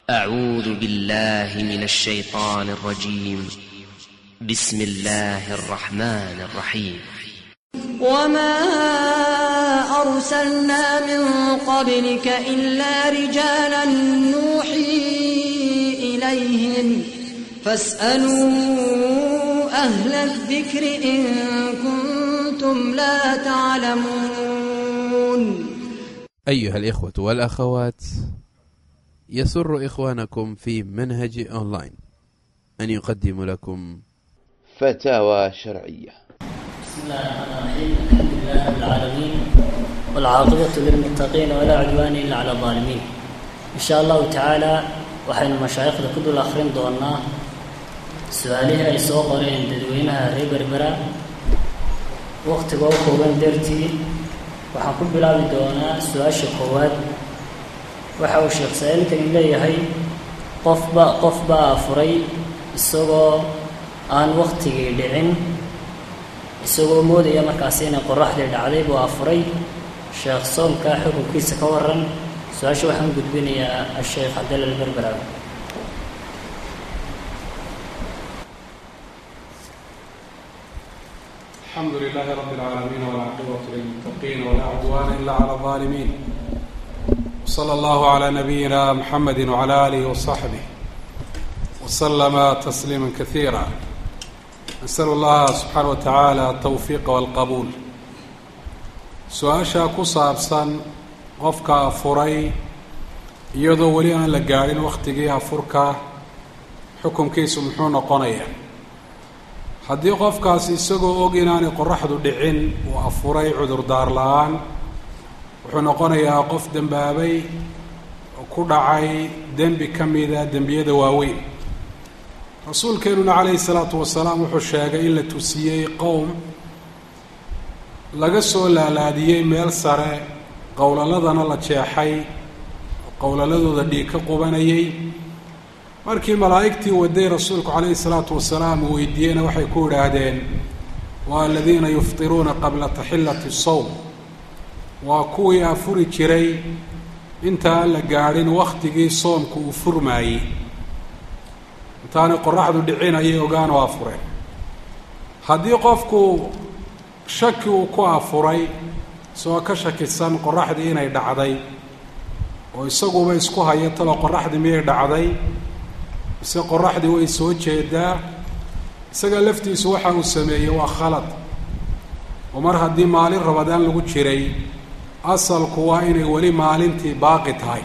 أعوذ بالله من الشيطان الرجيم بسم الله الرحمن الرحيم وما أرسلنا من قبلك إلا رجالا نوحي إليهم فاسألوا أهل الذكر إن كنتم لا تعلمون أيها الإخوة والأخوات يسر إخوانكم في منهج أونلاين أن يقدم لكم فتاوى شرعية بسم الله الرحمن الرحيم الحمد لله رب العالمين والعاقبة للمتقين ولا عدوان إلا على الظالمين إن شاء الله تعالى waxaynu mashaayikhda ku dul akhrin doonaa su-aalihii ay soo qoreen dadweynaha reer berbera waktiga u kooban dartii waxaan ku bilaabi doonaa su-aasha koowaad waxa uu sheekh saa-iilkani leeyahay qofba qof baa furay isagoo aan waktigii dhicin isagoo moodaya markaasi inay qoraxdii dhacday buu afuray sheekh soomka xukunkiisa ka waran su-aasha waxaan gudbinayaa asheekh cabdalla alberberawi الحمد لله رب العالمين والعاقبة للمتقين ولا عدوان إلا على الظالمين وصلى الله على نبينا محمد وعلى آله وصحبه وسلم تسليما كثيرا نسأل الله سبحانه وتعالى التوفيق والقبول su-aasha ku saabsan qofka afuray iyadoo weli aan la gaadhin waktigii afurka xukunkiisu muxuu noqonayaa haddii qofkaasi isagoo og inaanay qoraxdu dhicin uu afuray cudurdaar la-aan wuxuu noqonayaa qof dembaabay oo ku dhacay dembi ka mida dembiyada waaweyn rasuulkeenuna calayhi salaatu wasalaam wuxuu sheegay in la tusiyey qowm laga soo laalaadiyey meel sare qowlaladana la jeexay oo qowlaladooda dhiig ka qubanayay markii malaa'igtii waday rasuulku calayhi salaatu wasalaam uu weydiiyeyna waxay ku idhaahdeen waa aladiina yuftiruuna qabla taxillati sowm waa kuwii afuri jiray intaan la gaadhin wakhtigii soomku uu furmaayey intaanay qoraxdu dhicin ayay ogaan oo afureen haddii qofku shaki uu ku afuray isagoo ka shakisan qoraxdii inay dhacday oo isaguba isku haya taba qoraxdii miyay dhacday mise qoraxdii way soo jeedaa isaga laftiisu waxa uu sameeyey waa khalad oo mar haddii maalin rabadaan lagu jiray asalku waa inay weli maalintii baaqi tahay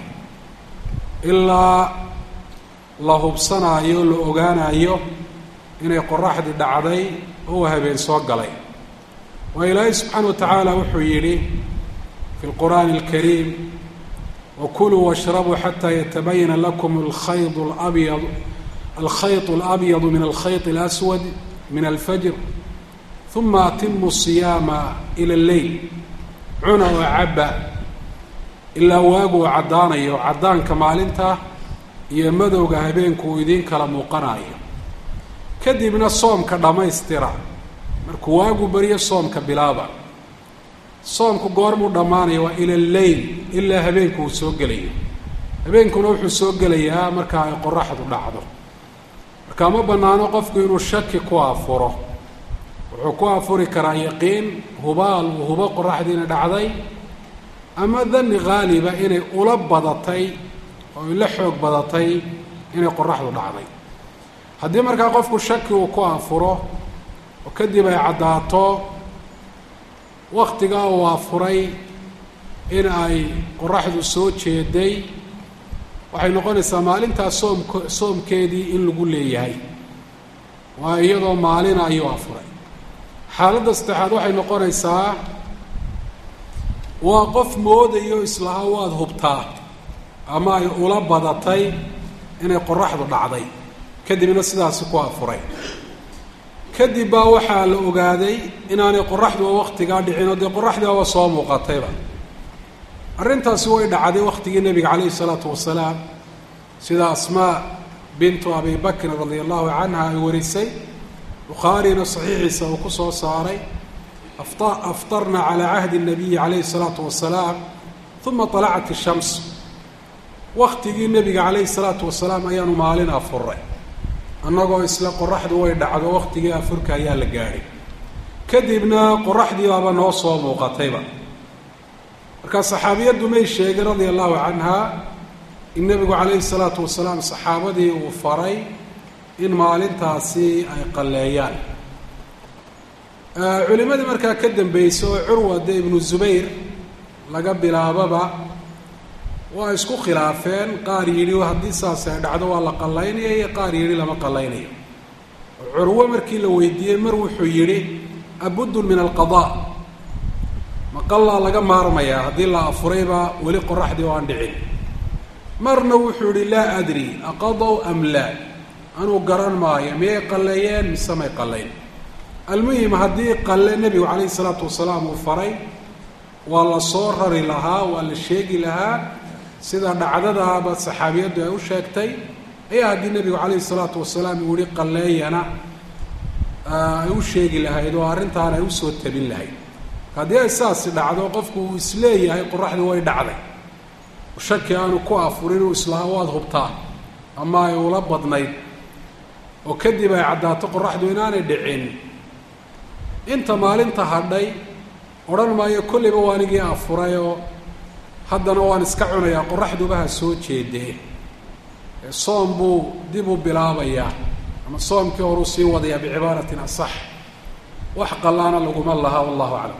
ilaa la hubsanaayo la ogaanayo inay qoraxdii dhacday oo habeen soo galay waa ilaahay subxaana wa tacaala wuxuu yidhi fi lqur'aani alkariim wakuluu washrabuu xataa yatabayana lakum alkhayd labyad alkhayط alabyadu min alkhayط اlaswad min alfajr uma atimu siyaama ila lleyl cuna oo cabba ilaa waagu uu caddaanayo caddaanka maalinta iyo madowga habeenku uu idiin kala muuqanayo kadibna soomka dhammaystira markuu waagu beriyo soomka bilaaba soomku goormuu dhammaanaya waa ila lleyl ilaa habeenku uu soo gelayo habeenkuna wuxuu soo gelayaa marka ay qoraxdu dhacdo marka ma bannaano qofku inuu shaki ku afuro wuxuu ku afuri karaa yaqiin hubaal uu hubo qoraxdiina dhacday ama dani haaliba inay ula badatay oo ila xoog badatay inay qoraxdu dhacday haddii markaa qofku shaki uu ku afuro oo kadib ay caddaato waktigaa uu afuray in ay qoraxdu soo jeeday waxay noqonaysaa maalintaas soomk soomkeedii in lagu leeyahay waa iyadoo maalina ayuu afuray xaaladda saddexaad waxay noqonaysaa waa qof moodayo islaha waad hubtaa ama ay ula badatay inay qoraxdu dhacday kadibna sidaasi ku afuray kadib baa waxaa la ogaaday inaanay qoraxduba waktigaa dhicin oo dee qoraxdiiaba soo muuqatayba arrintaasi way dhacday waktigii nebiga calayhi isalaatu wasalaam sida asmaa bintu abi bakrin radia allahu canha ay warisay bukhaarina saxiixiisa uu ku soo saaray aftarna calaa cahdi الnabiyi calayhi الsalaatu wasalaam uma طalacat الshams waktigii nebiga calayhi salaatu wasalaam ayaanu maalin afuray annagoo isla qoraxdu way dhacdo waktigii afurka ayaa la gaadhay kadibna qoraxdii baaba noo soo muuqatayba markaa saxaabiyaddu may sheegin radia allahu canha in nebigu calayhi salaatu wasalaam saxaabadii uu faray in maalintaasi ay qalleeyaan culimadii markaa ka dambeysay oo curwa de ibnu zubayr laga bilaababa waa isku khilaafeen qaar yidhi haddii saas ay dhacdo waa la qallaynaya iyo qaar yidhi lama qallaynayo curwo markii la weydiiyey mar wuxuu yidhi abuddun min alqadaa maqallaa laga maarmayaa haddii la afurayba weli qoraxdii oo aan dhicin marna wuxuu yihi laa adri aqadaw am laa anuu garan maayo miyay qalleeyeen mise may qallayn almuhim haddii qalle nebigu calayhi salaatu wasalaam uu faray waa la soo rari lahaa waa la sheegi lahaa sida dhacdadaaba saxaabiyaddu ay u sheegtay ayaa haddii nebigu calayhi salaatu wasalaam uu yihi qalleeyana ay u sheegi lahayd oo arrintaana ay usoo tabin lahayd haddii ay saasi dhacdo qofku uu isleeyahay qoraxdii way dhacday shaki aanu ku afurin uu islaa waad hubtaa ama ay ula badnayd oo kadib ay caddaato qoraxdu inaanay dhicin inta maalinta hadhay odhan maayo kollayba waa anigii afuray oo haddana waan iska cunayaa qoraxduba ha soo jeedee soom buu dib u bilaabayaa ama soomkii horuu sii wadayaa bicibaaratin asax wax qallaana laguma laha wallahu aclam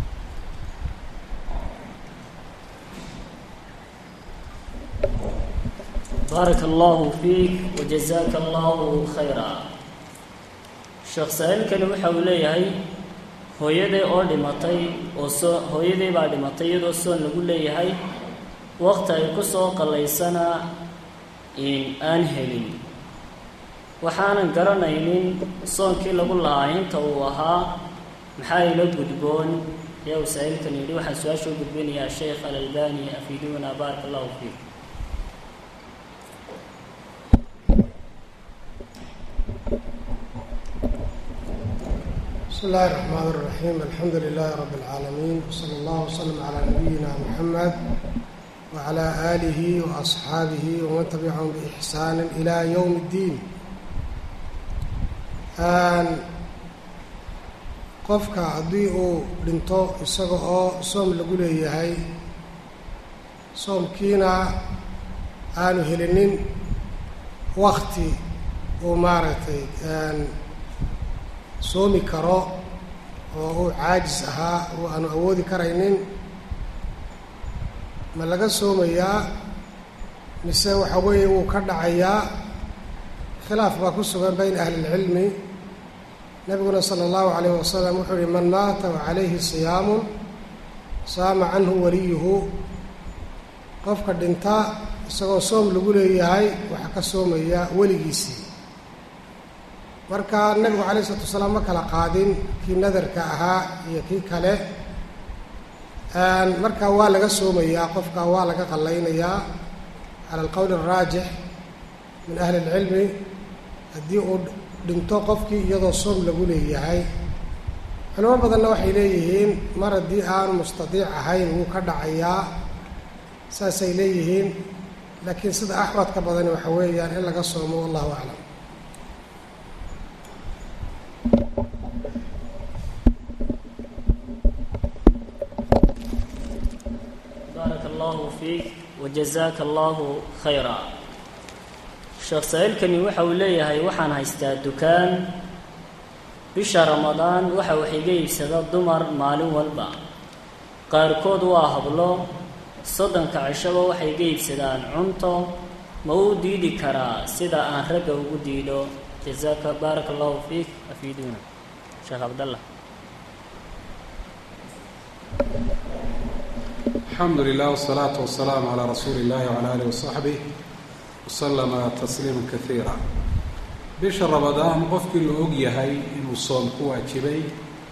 baaraka allahu fiik wajazaaka allahu khayra sheekh saa-iilkani waxa uu leeyahay hooyaday oo dhimatay oo soo hooyaday baa dhimatay iyadoo soon lagu leeyahay waqti ay ku soo qallaysana aan helin waxaanan garanaynin soonkii lagu lahaa inta uu ahaa maxaa ila gudboon ayaa uu saa-iilkan yidhi waxaan su-aasha u gudbinayaa sheekh alalbani afiiduuna baaraka allahu fiik بسم الله الرحمن الرحيم الحمد لله رب العالمين وصلى الله وسلم على نبينا محمد وعلى آله وأصحابه ومن تبعهم بإحسان إلى يوم الدين qofka haddii uu dhinto isaga oo soom lagu leeyahay soomkiina aanu helinin wakti uu maaragtay soomi karo oo uu caajis ahaa oo aanu awoodi karaynin ma laga soomayaa mise waxa weeye wuu ka dhacayaa khilaaf baa ku sugan bayna ahli ilcilmi nabiguna sala allahu calayh wasalam wuxuu uhi man maata wa calayhi siyaamun saama canhu waliyuhu qofka dhinta isagoo soom lagu leeyahay waxaa ka soomaya weligiisii marka nabigu calayh isalaatu wasalaam ma kala qaadin kii nadarka ahaa iyo kii kale marka waa laga soomayaa qofka waa laga qallaynayaa cala alqowl araajix min ahli ilcilmi haddii uu dhinto qofkii iyadoo soom lagu leeyahay culimo badanna waxay leeyihiin mar haddii aanu mustadiic ahayn wuu ka dhacayaa saasay leeyihiin laakiin sida axwadka badani waxa weeyaan in laga soomo wallahu aclam baaraka allahu fiik wajazaaka allahu khayra sheekh saa-iilkani waxa uu leeyahay waxaan haystaa dukaan bisha ramadaan waxa wax iga iibsada dumar maalin walba qaarkood waa hablo soddonka cishaba waxay iga iibsadaan cunto ma uu diidi karaa sida aan ragga ugu diidho jazaaka baaraka allahu fiik afiiduuna sheekh cabdallah alxamdu lilah wsalaatu wasalaamu calaa rasuuli illahi wcala alih wasaxbih waslama tasliima kaiira bisha ramadaan qofkii la og yahay inuu soom ku waajibay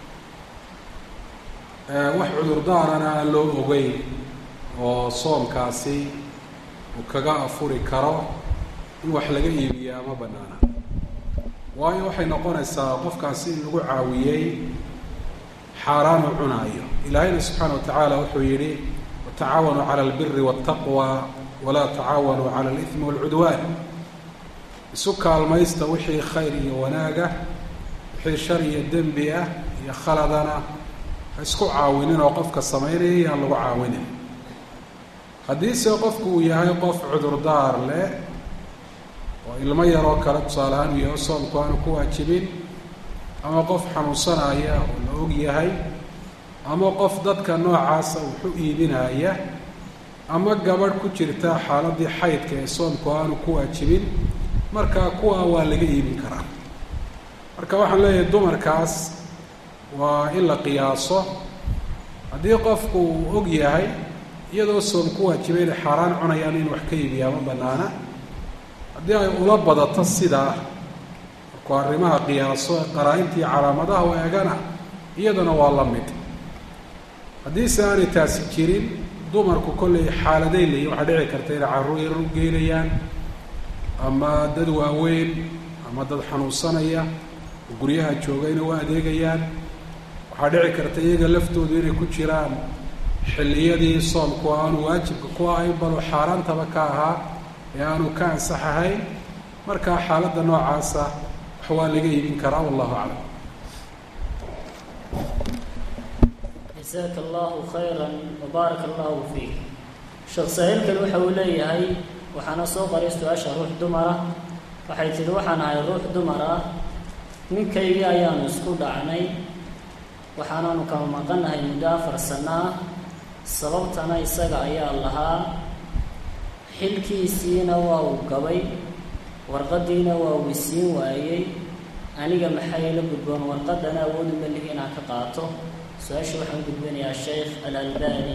wax cudurdaarana aan loo ogeyn oo soomkaasi uu kaga afuri karo in wax laga iibiyaa ma bannaana waayo waxay noqonaysaa qofkaasi in lagu caawiyey xaaraan u cunaayo ilaahayna subxaana wa tacaala wuxuu yidhi tacaawanuu cala albiri waاltaqwa walaa tacaawanuu cala alihmi wاlcudwaan isu kaalmaysta wixii khayr iyo wanaaga wixii shar iyo dembi ah iyo khaladana ha isku caawinin oo qofka samaynaya yaan lagu caawinin haddiise qofku uu yahay qof cudurdaar leh oo ilmo yaroo kale tusaale ahaan uu yahay soomku aanu ku waajibin ama qof xanuunsanaya oo la og yahay ama qof dadka noocaasa wuxu iibinaya ama gabadh ku jirta xaaladii xaydka ee soomku aanu ku waajibin marka kuwaa waa laga iibin karaa marka waxaan leeyahay dumarkaas waa in la qiyaaso haddii qofku uu og yahay iyadoo soom ku waajibay inay xaaraan cunayaan in wax ka iibiyaa ma banaana haddii ay ula badato sidaa markuu arrimaha qiyaaso ee qaraa-intii calaamadaha u eegana iyadana waa la mid haddiise aanay taasi jirin dumarku kollay xaaladay leeyihin waxaa dhici karta inay carruur yar u geynayaan ama dad waaweyn ama dad xanuunsanaya oo guryaha jooga inay u adeegayaan waxaa dhici karta iyaga laftoodu inay ku jiraan xilliyadii soomku aanu waajibka ku ahayn baloo xaaraantaba ka ahaa ee aanu ka ansax ahayn markaa xaaladda noocaasa wax waa laga iibin karaa wallahu aclam jasaaka allahu khayran wabaarak allahu fiik sheekh sahiilkan waxa uu leeyahay waxaana soo qaray su-aasha ruux dumar ah waxay tidhi waxaan ahay ruux dumar ah ninkaygii ayaanu isku dhacnay waxaanaanu kama maqanahay muddo afar sano ah sababtana isaga ayaa lahaa xilkiisiina waa uu gabay warqadiina waa uu isiin waayey aniga maxay la gudboon warqadana awood uma lihi inaan ka qaato su-aasha waxaan gudbinayaa sheekh alalbani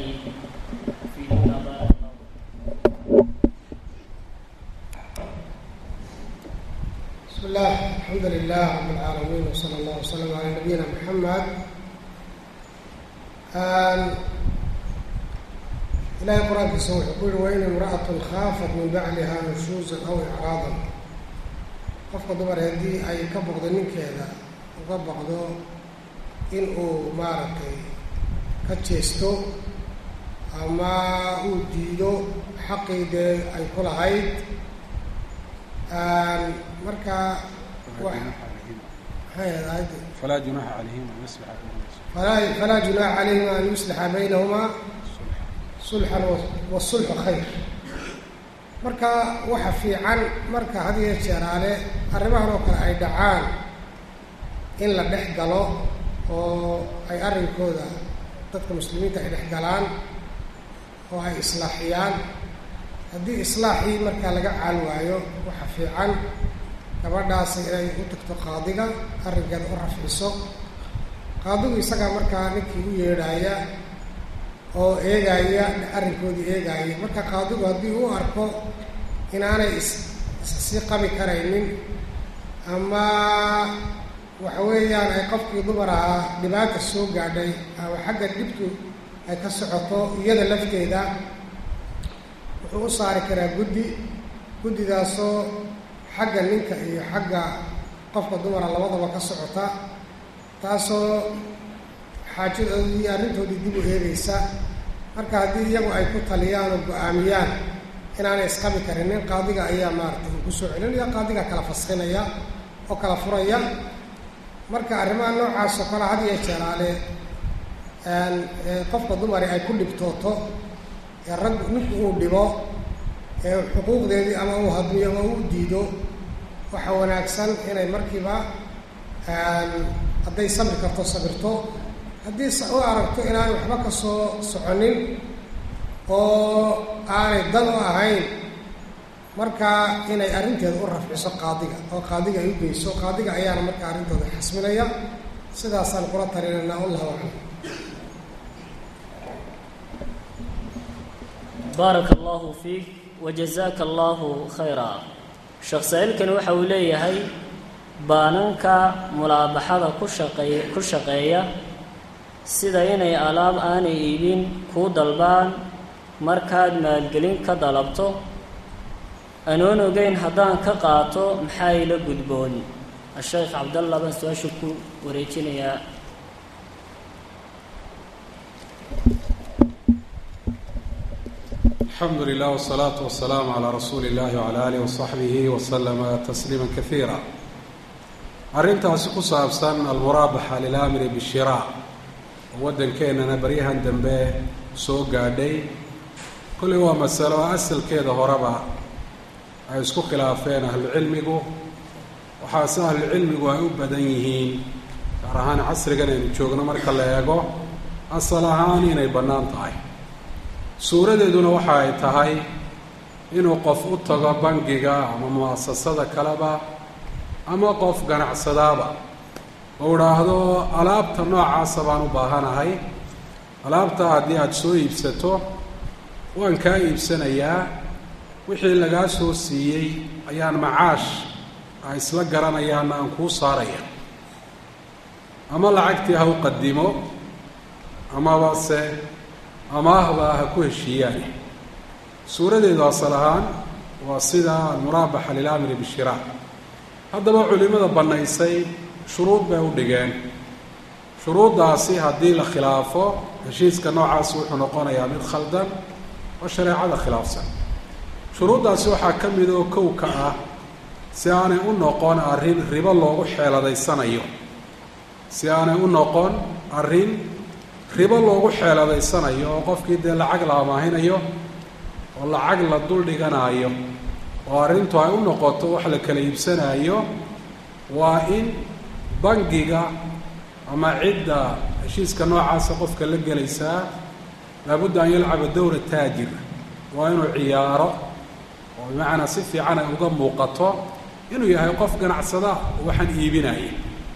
بسم الله الحمد لله رب العالمين وصلى الله وسلم على نبينا محمد إلهي qرآaنkiisa wuxuu ku yihi وإن امرأة خاafت min bacliha نشhuuزا أو إعراaضا qofka dumar haddii ay ka boqdo ninkeeda uga boqdo in uu maaragtay ka jeesto ama uu diido xaqii dee ay ku lahayd marka falaa junaxa calayhim an yuslixa falaa falaa junaaxa calayhima an yuslixa baynahumaa sulxan wasulxu khayr marka waxa fiican marka had iyo jeeraale arrimahan oo kale ay dhacaan in la dhex galo oo ay arrinkooda dadka muslimiinta ay dhex galaan oo ay islaaxiyaan haddii islaaxii markaa laga caal waayo waxa fiican gabadhaasi inay u tagto qaadiga arrinkeeda u rafciso qaadigu isagaa markaa ninkii u yeedhaaya oo eegaaya arrinkoodii eegaaya marka qaadigu haddii uu arko inaanay is issii qabi karaynin ama waxa weeyaan ay qofkii dumar ahaa dhibaata soo gaadhay ama xagga dhibtu ay ka socoto iyada lafteeda wuxuu u saari karaa guddi guddidaasoo xagga ninka iyo xagga qofka dumara labadaba ka socota taasoo xaajadoodii iyo arrintoodii dib u eegaysa marka haddii iyagu ay ku taliyaan oo go-aamiyaan inaanay isqabi karin nin qaadiga ayaa maaragtay uu kusoo celinaya qaadiga kala faskinaya oo kala furaya marka arrimaha noocaas oo kale had iyo jeeraale qofka dumari ay ku dhibtooto ee rag ninku uu dhibo ee xuquuqdeedii ama uu hadmiyo ama uu diido waxa wanaagsan inay markiiba hadday sabri karto sabirto haddii u aragto inaanay waxba ka soo soconin oo aanay dan u ahayn markaa inay arrinteeda u rafciso qaadiga oo qaadiga ay u geyso qaadiga ayaana markaa arrintooda xasminaya sidaasaan kula talinaynaa wallahu aclam baaraka allahu fiik wajazaaka allahu khayra sheekh saa-iilkani waxa uu leeyahay baananka mulaabaxada ku shaqeey ku shaqeeya sida inay alaab aanay iibin kuu dalbaan markaad maalgelin ka dalabto anoon ogeyn haddaan ka qaato maxaa ila gudboon a-sheekh cabdallah baan su-aasha ku wareejinayaa alxamdu lilah wsalaatu wasalaamu calaa rasuuli illahi wcala aalihi wasaxbihi waslama tasliima kaiira arrintaasi ku saabsan almuraabaxa lilamri bishiraa oo waddankeenana baryahan dambe soo gaadhay kolley waa masalo asalkeeda horeba ay isku khilaafeen ahlucilmigu waxaase ahlucilmigu ay u badan yihiin gaar ahaan casrigan aynu joogno marka la eego asal ahaan inay bannaan tahay suuradeeduna waxa ay tahay inuu qof u tago bangiga ama mu'asasada kaleba ama qof ganacsadaaba oo idhaahdo alaabta noocaasa baan u baahanahay alaabta haddii aada soo iibsato waan kaa iibsanayaa wixii lagaa soo siiyey ayaan macaash a isla garanayaana aan kuu saaraya ama lacagtii ha u qadimo amaba se amaahba ha ku heshiiyaane suuradeedu asal ahaan waa sida almuraabaxa lilamri bishiraa haddaba culimada bannaysay shuruud bay u dhigeen shuruuddaasi haddii la khilaafo heshiiska noocaasi wuxuu noqonayaa mid khaldan oo shareecada khilaafsan shuruuddaasi waxaa ka mid oo kowka ah si aanay u noqon arrin ribo loogu xeeladaysanayo si aanay u noqon arrin ribo loogu xeeladaysanayo oo qofkii dee lacag la amaahinayo oo lacag la dul dhiganaayo oo arrintu ay u noqoto wax la kala iibsanaayo waa in bangiga ama cidda heshiiska noocaasa qofka la gelaysaa laabudda an yalcaba dowra taajir waa inuu ciyaaro oo bimacnaa si fiican ay uga muuqato inuu yahay qof ganacsada waxaan iibinaya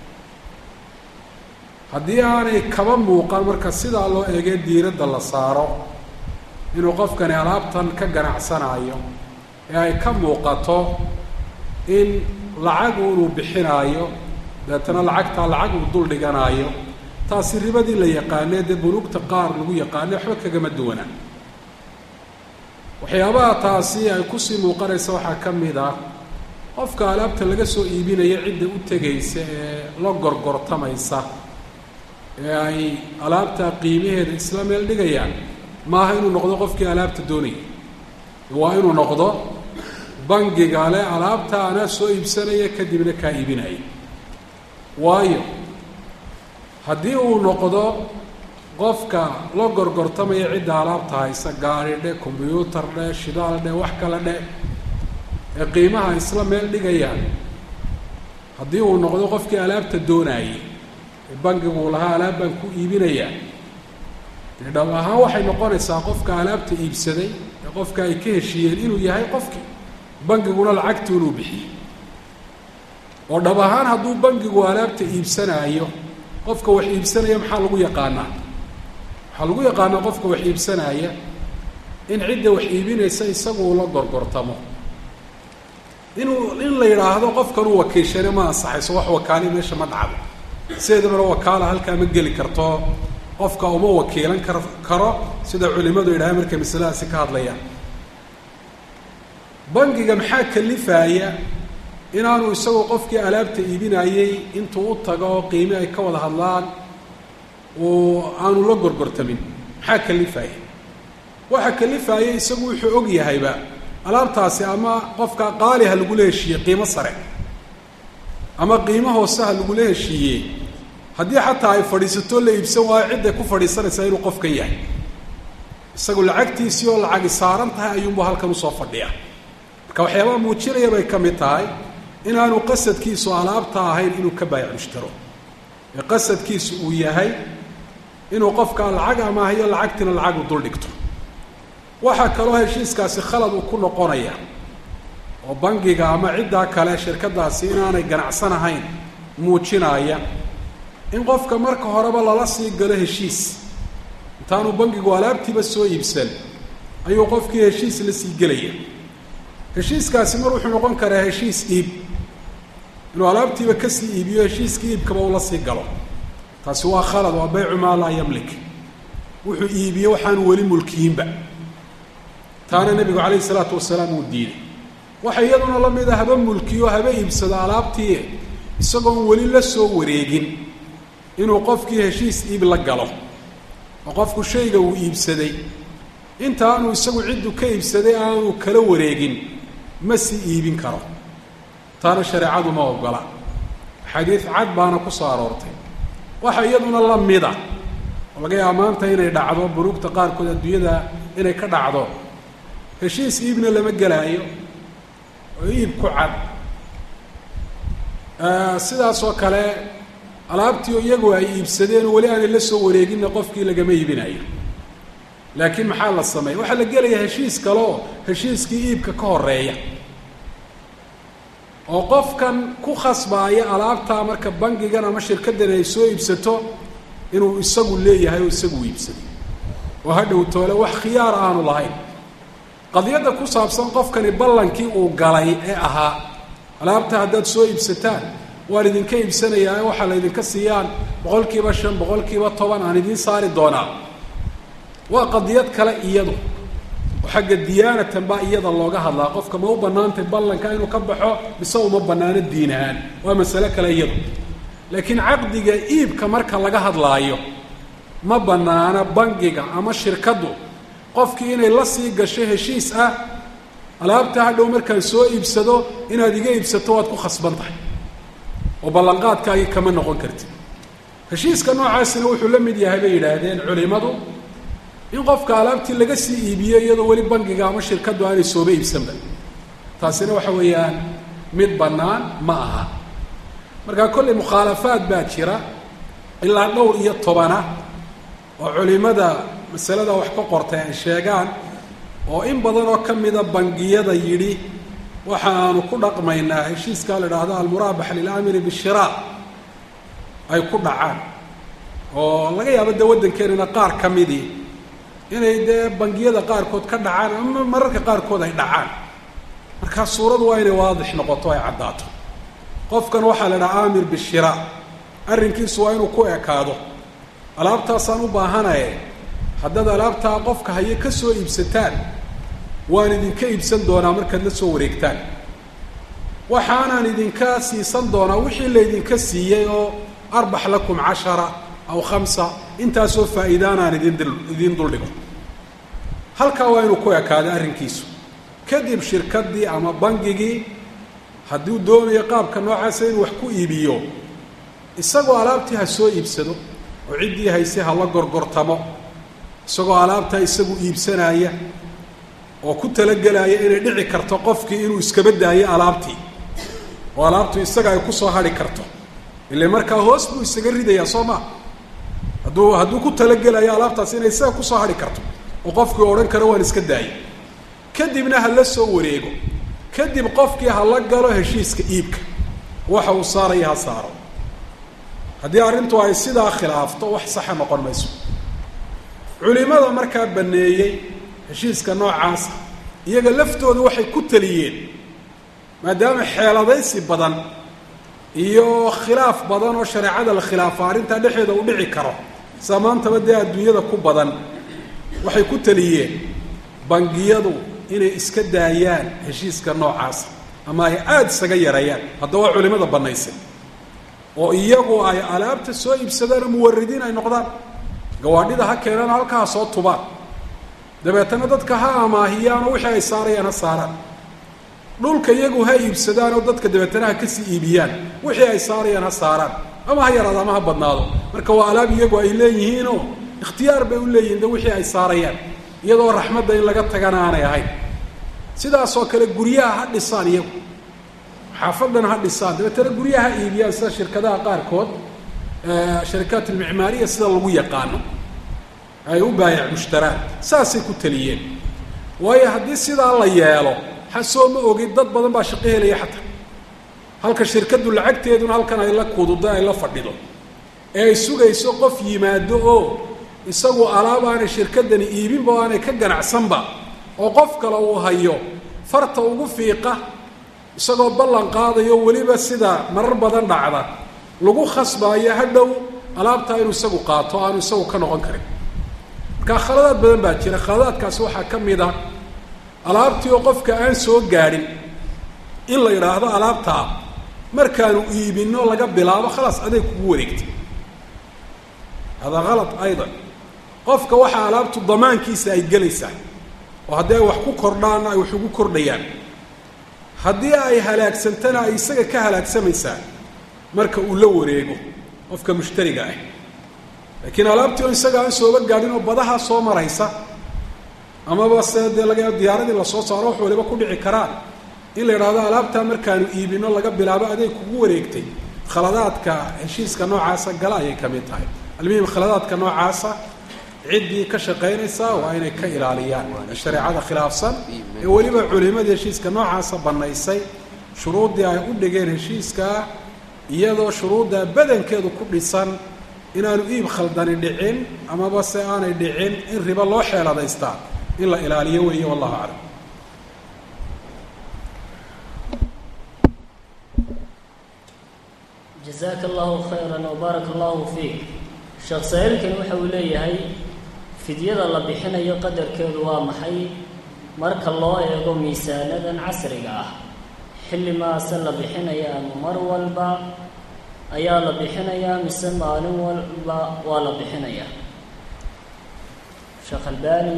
haddii aanay kaba muuqan marka sidaa loo eegee diiradda la saaro inuu qofkani alaabtan ka ganacsanaayo ee ay ka muuqato in lacag inuu bixinaayo deetana lacagtaa lacag uu dul dhiganaayo taasi ribadii la yaqaanee dee buluugta qaar lagu yaqaane waxba kagama duwanaa waxyaabaha taasi ay kusii muuqanaysa waxaa ka mid ah qofka alaabta laga soo iibinaya cidda u tegaysa ee la gorgortamaysa ee ay alaabta qiimaheeda isla meel dhigayaan maaha inuu noqdo qofkii alaabta doonaya waa inuu noqdo bangiga le alaabta anaa soo iibsanaya kadibna kaa iibinaya waayo haddii uu noqdo qofka la gorgortamaya cidda alaabta haysa gaari dhe combyuutar dhe shidaal dhe wax kale dhe ee qiimaha isla meel dhigayaan haddii uu noqdo qofkii alaabta doonaayay ee bangigu lahaa alaab baan ku iibinayaa dee dhab ahaan waxay noqonaysaa qofka alaabta iibsaday ee qofka ay ka heshiiyeen inuu yahay qofkii bangiguna lacagtii inuu bixiyey oo dhab ahaan hadduu bangigu alaabta iibsanaayo qofka wax iibsanaya maxaa lagu yaqaanaa waxaa lagu yaqaanaa qofka wax iibsanaya in cidda wax iibinaysa isagu la gorgortamo inuu in la yidhaahdo qofkanuu wakiishane ma ansaxayso wax wakaali meesha ma dhacdo sideedabana wakaala halkaa ma geli karto qofka uma wakiilan kar karo sida culimadu yidhahdeen markay masaladaasi ka hadlayaan bangiga maxaa kalifaaya inaanu isagoo qofkii alaabta iibinayey intuu u tago qiime ay ka wada hadlaan oo aanu la gorgortamin maxaa kalifaaya waxa kalifaaya isagu wuxuu og yahayba alaabtaasi ama qofka qaali ha lagula heshiiyey qiimo sare ama qiimo hoose ha lagula heshiiyey haddii xataa ay fadhiisato la iibsan waayo cidday ku fadhiisanaysaa inuu qofka yahay isagu lacagtiisii oo lacagi saaran tahay ayuunbu halkan usoo fadhiya marka waxyaabaha muujinaya bay ka mid tahay inaanu qasadkiisu alaabta ahayn inuu ka baayac mushtaro ee qasadkiisu uu yahay inuu qofka lacag amaahiyo lacagtiina lacag u dul dhigto waxaa kaloo heshiiskaasi khalad uu ku noqonaya oo bangiga ama ciddaa kale shirkadaasi inaanay ganacsanahayn muujinaya in qofka marka horeba lala sii galo heshiis intaanu bangigu alaabtiiba soo iibsan ayuu qofkii heshiis la sii gelaya heshiiskaasi mar wuxuu noqon karaa heshiis iib inuu alaabtiiba kasii iibiyo heshiiskii iibkaba ula sii galo taasi waa khalad waa baycu maa laa yamlik wuxuu iibiye waxaanu weli mulkiyiinba taana nebigu calayhi isalaatu wasalaam uu diiday waxa iyaduna la mid a haba mulkiyo haba iibsado alaabtii isagoon weli la soo wareegin inuu qofkii heshiis iib la galo oo qofku shayga uu iibsaday inta aanu isagu ciddu ka iibsaday aanu kala wareegin ma sii iibin karo taana shareecadu ma ogola xadiid cad baana ku soo aroortay waxa iyaduna la mida oo laga yaaba maanta inay dhacdo buruugta qaarkood adduunyada inay ka dhacdo heshiis iibna lama gelaayo oo iib ku cad sidaas oo kale alaabtii iyagu ay iibsadeen oo weli aanay la soo wareeginna qofkii lagama iibinayo laakiin maxaa la sameeya waxaa la gelaya heshiis kale oo heshiiskii iibka ka horeeya oo qofkan ku khasbaaya alaabtaa marka bangigan ama shirkaddan ay soo iibsato inuu isagu leeyahay oo isagu iibsaday oo hadhow toole wax khiyaar aanu lahayn qadiyadda ku saabsan qofkani ballankii uu galay ee ahaa alaabta haddaad soo iibsataan waan idinka iibsanayaa waxaa la ydinka siiyaan boqol kiiba shan boqol kiiba toban aan idiin saari doonaa waa qadiyad kale iyadu oo xagga diyaanatan baa iyada looga hadlaa qofka ma u bannaantay ballanka inuu ka baxo mise uma bannaano diin ahaan waa masale kale iyadu laakiin caqdiga iibka marka laga hadlaayo ma bannaano bangiga ama shirkaddu qofkii inay la sii gasho heshiis ah alaabta hadhow markaan soo iibsado inaad iga iibsato waad ku khasban tahay oo ballanqaadkaagii kama noqon kartid heshiiska noocaasina wuxuu la mid yahay bay yidhaahdeen culimadu in qofka alaabtii laga sii iibiyo iyadoo weli bangiga ama shirkaddu aanay sooba iibsanba taasina waxa weeyaan mid bannaan ma aha markaa kollay mukhaalafaad baa jira ilaa dhowr iyo tobana oo culimada masalada wax ka qortay ay sheegaan oo in badan oo ka mida bangiyada yidhi waxa aanu ku dhaqmaynaa heshiiskaa la idhaahdo almuraabax lilamiri bishiraa ay ku dhacaan oo laga yaabo dee waddankeenana qaar ka midii inay dee bangiyada qaarkood ka dhacaan ama mararka qaarkood ay dhacaan markaa suuradu waa inay waadix noqoto ay caddaato qofkan waxaa la idhaha aamir bishiraa arrinkiisu waa inuu ku ekaado alaabtaasaan u baahanaye haddaad alaabtaa qofka haye ka soo iibsataan waan idinka iibsan doonaa markaad la soo wareegtaan waxaanaan idinka siisan doonaa wixii laydinka siiyey oo arbax lakum cashara aw khamsa intaasoo faa'iidaanaan idin idiin duldhigo halkaa waa inuu ku ekaado arrinkiisu kadib shirkaddii ama bangigii hadduu doonayo qaabka noocaasa inuu wax ku iibiyo isagoo alaabtii ha soo iibsado oo ciddii hayse ha la gorgortamo isagoo alaabtaa isagu iibsanaya oo ku talagelaaya inay dhici karto qofkii inuu iskaba daayo alaabtii oo alaabtu isaga ay kusoo hadhi karto ile markaa hoos buu isaga ridayaa soo maa hadduu hadduu ku talagelayo alaabtaas inay isaga kusoo hadhi karto oo qofkii odhan karo waan iska daayo kadibna ha la soo wareego kadib qofkii ha la galo heshiiska iibka waxa uu saaraya ha saaro haddii arrintu ay sidaa khilaafto wax saxa noqon mayso culimada markaa baneeyey heshiiska noocaasa iyaga laftooda waxay ku taliyeen maadaama xeeladaysi badan iyo khilaaf badan oo shareecada la khilaafa arrintaa dhexeeda uu dhici karo sida maantaba dee adduunyada ku badan waxay ku taliyeen bangiyadu inay iska daayaan heshiiska noocaasa ama ay aada isaga yareeyaan haddaba waa culimada banaysay oo iyagu ay alaabta soo iibsadaan oo muwaridiin ay noqdaan gawaadhida ha keenaan halkaa ha soo tubaan dabeetana dadka ha amaahiyaan oo wixii ay saarayaan ha saaraan dhulka iyagu ha iibsadaan oo dadka dabeetana ha kasii iibiyaan wixii ay saarayaan ha saaraan ama ha yaraado ama ha badnaado marka waa alaab iyagu ay leeyihiinoo ikhtiyaar bay u leeyihin de wixii ay saarayaan iyadoo raxmadda in laga tagana aanay ahayn sidaasoo kale guryaha ha dhisaan iyagu xaafadan ha dhisaan dabeetana guryaha ha iibiyaan sida shirkadaha qaarkood sharikaat almicmaariya sida lagu yaqaano ay u baayac mushtaraan saasay ku taliyeen waayo haddii sidaa la yeelo xasoo ma ogid dad badan baa shaqo helaya xataa halka shirkaddu lacagteeduna halkan ay la kududo ay la fadhido ee ay sugayso qof yimaado oo isagu alaab aanay shirkaddani iibinba o aanay ka ganacsanba oo qof kale uu hayo farta ugu fiiqa isagoo ballan qaadayo weliba sida marar badan dhacda lagu khasbaayo hadhow alaabtaa inuu isagu qaato aanu isagu ka noqon karin markaa khaladaad badan baa jira khaladaadkaasi waxaa ka mid a alaabtii oo qofka aan soo gaadhin in la yidhaahdo alaabtaa markaanu iibino laga bilaabo khalaas adeeg kugu wareegtay hada halad aydan qofka waxaa alaabtu damaankiisa ay gelaysaa oo haddii ay wax ku kordhaanna ay wax ugu kordhayaan haddii ay halaagsantana ay isaga ka halaagsamaysaa marka uu la wareego qofka mushtariga ah laakiin alaabtii oo isaga aan sooba gaadhin oo badaha soo maraysa amaba se dee laga diyaaradii lasoo saaro wax waliba ku dhici karaan in la idhaahdo alaabtaa markaanu iibino laga bilaabo adeeg kugu wareegtay khaladaadka heshiiska noocaasa gala ayay ka mid tahay almuhim khaladaadka noocaasa ciddii ka shaqaynaysa waa inay ka ilaaliyaan shareecada khilaafsan ee weliba culimadii heshiiska noocaasa banaysay shuruuddii ay u dhigeen heshiiskaa iyadoo shuruudda badankeedu ku dhisan inaanu iib khaldani dhicin amaba se aanay dhicin in ribo loo xeeladaystaa in la ilaaliyo weeye wallahu aclam jazaaka allahu khayran wbaaraka allahu fiik sheekh saa'ilkani waxa uu leeyahay fidyada la bixinayo qadarkeedu waa maxay marka loo eego miisaanadan casriga ah xilli maase la bixinaya ama mar walba ayaa la bixinayaa mise maalin walba waa la bixinayaa sheekh albani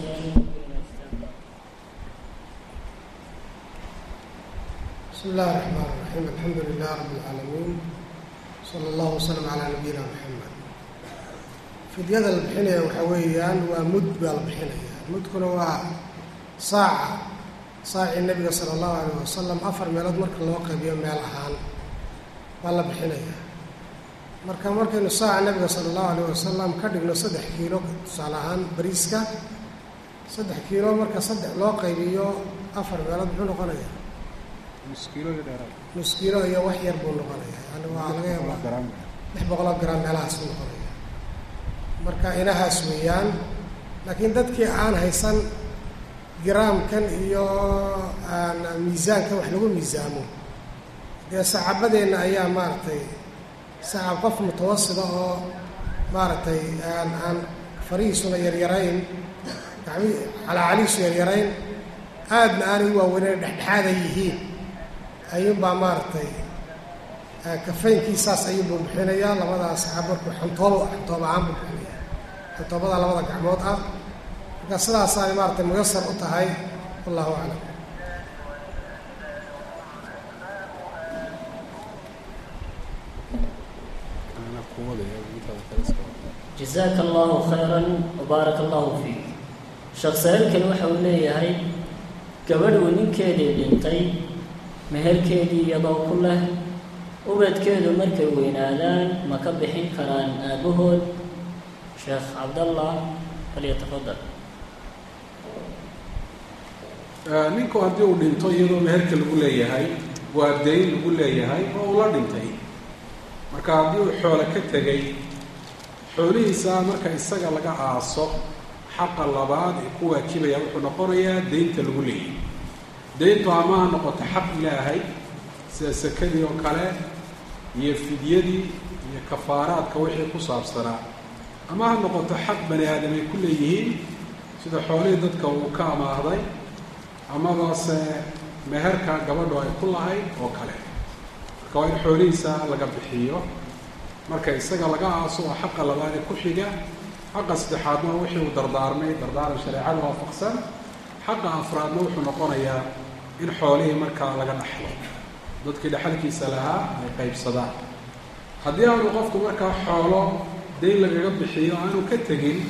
بسم الله الرحمن الرحيم الحمد لله رب العالمين صلى الله وسلم على نبينا محمد fidyada la bixinaya waxaa weeyaan waa mud baa la bixinaya mudkuna waa saaca saacii nebiga sala allahu alayh wasalam afar meelood marka loo qaybiyo meel ahaan baa la bixinaya marka markaynu saaca nebiga sala allahu alayh wasalam ka dhigno saddex kiilo tusaale ahaan bariiska saddex kiilo marka saddex loo qaybiyo afar meelood muxuu noqonaya nus kiilo iyo wax yar buu noqonaya yani waa laga yaabaa lix boqoloo gram meelahaas buu noqonaya marka inahaas weeyaan laakiin dadkii aan haysan giraamkan iyo aan miisaankan wax lagu miisaamo dee saxaabadeenna ayaa maaragtay saxaab qof mutawasida oo maaragtay aan aan farihiisuna yaryarayn gacmi calaacalihiisu yaryarayn aadna aanay u waaweynayn dhexdhexaada yihiin ayuunbaa maaragtay kafaynkiisaas ayuunbuu bixinayaa labadaas saxaab markuu xantoobo xantoob ahaan buu bixinaya xantoobada labada gacmood ah marka sidaasaay maaratay muyasar u tahay wallahu aclam jazaaka allahu khayran wbaaraka allahu fiik sheekh saa'ilkani waxa uu leeyahay gabadh uu ninkeedii dhintay meherkeedii iyadoo ku leh ubadkeedu markay weynaadaan ma ka bixin karaan aabahood sheekh cabdallah falyatafadal ninku haddii uu dhinto iyadoo meherka lagu leeyahay waa dayn lagu leeyahay oo uu la dhintay marka haddii uu xoolo ka tegay xoolihiisa marka isaga laga aaso xaqa labaad ee ku waajibaya wuxuu noqonayaa deynta lagu leeyahay deyntu ama ha noqoto xaq ilaahay sida sakadii oo kale iyo fidyadii iyo kafaaraadka wixii ku saabsanaa ama ha noqoto xaq bani aadam ay ku leeyihiin sida xoolihii dadka uu ka amaahday amabase meherka gabadhu ay ku lahayd oo kale marka waa in xoolihiisa laga bixiyo marka isaga laga aaso oo xaqa labaadee ku xiga xaqa saddexaadna wixii uu dardaarmay dardaaran shareecada waafaqsan xaqa afraadna wuxuu noqonayaa in xoolihii markaa laga dhaxlo dadkii dhexalkiisa lahaa ay qaybsadaan haddii aanu qofku markaa xoolo dayn lagaga bixiyo aanu ka tegin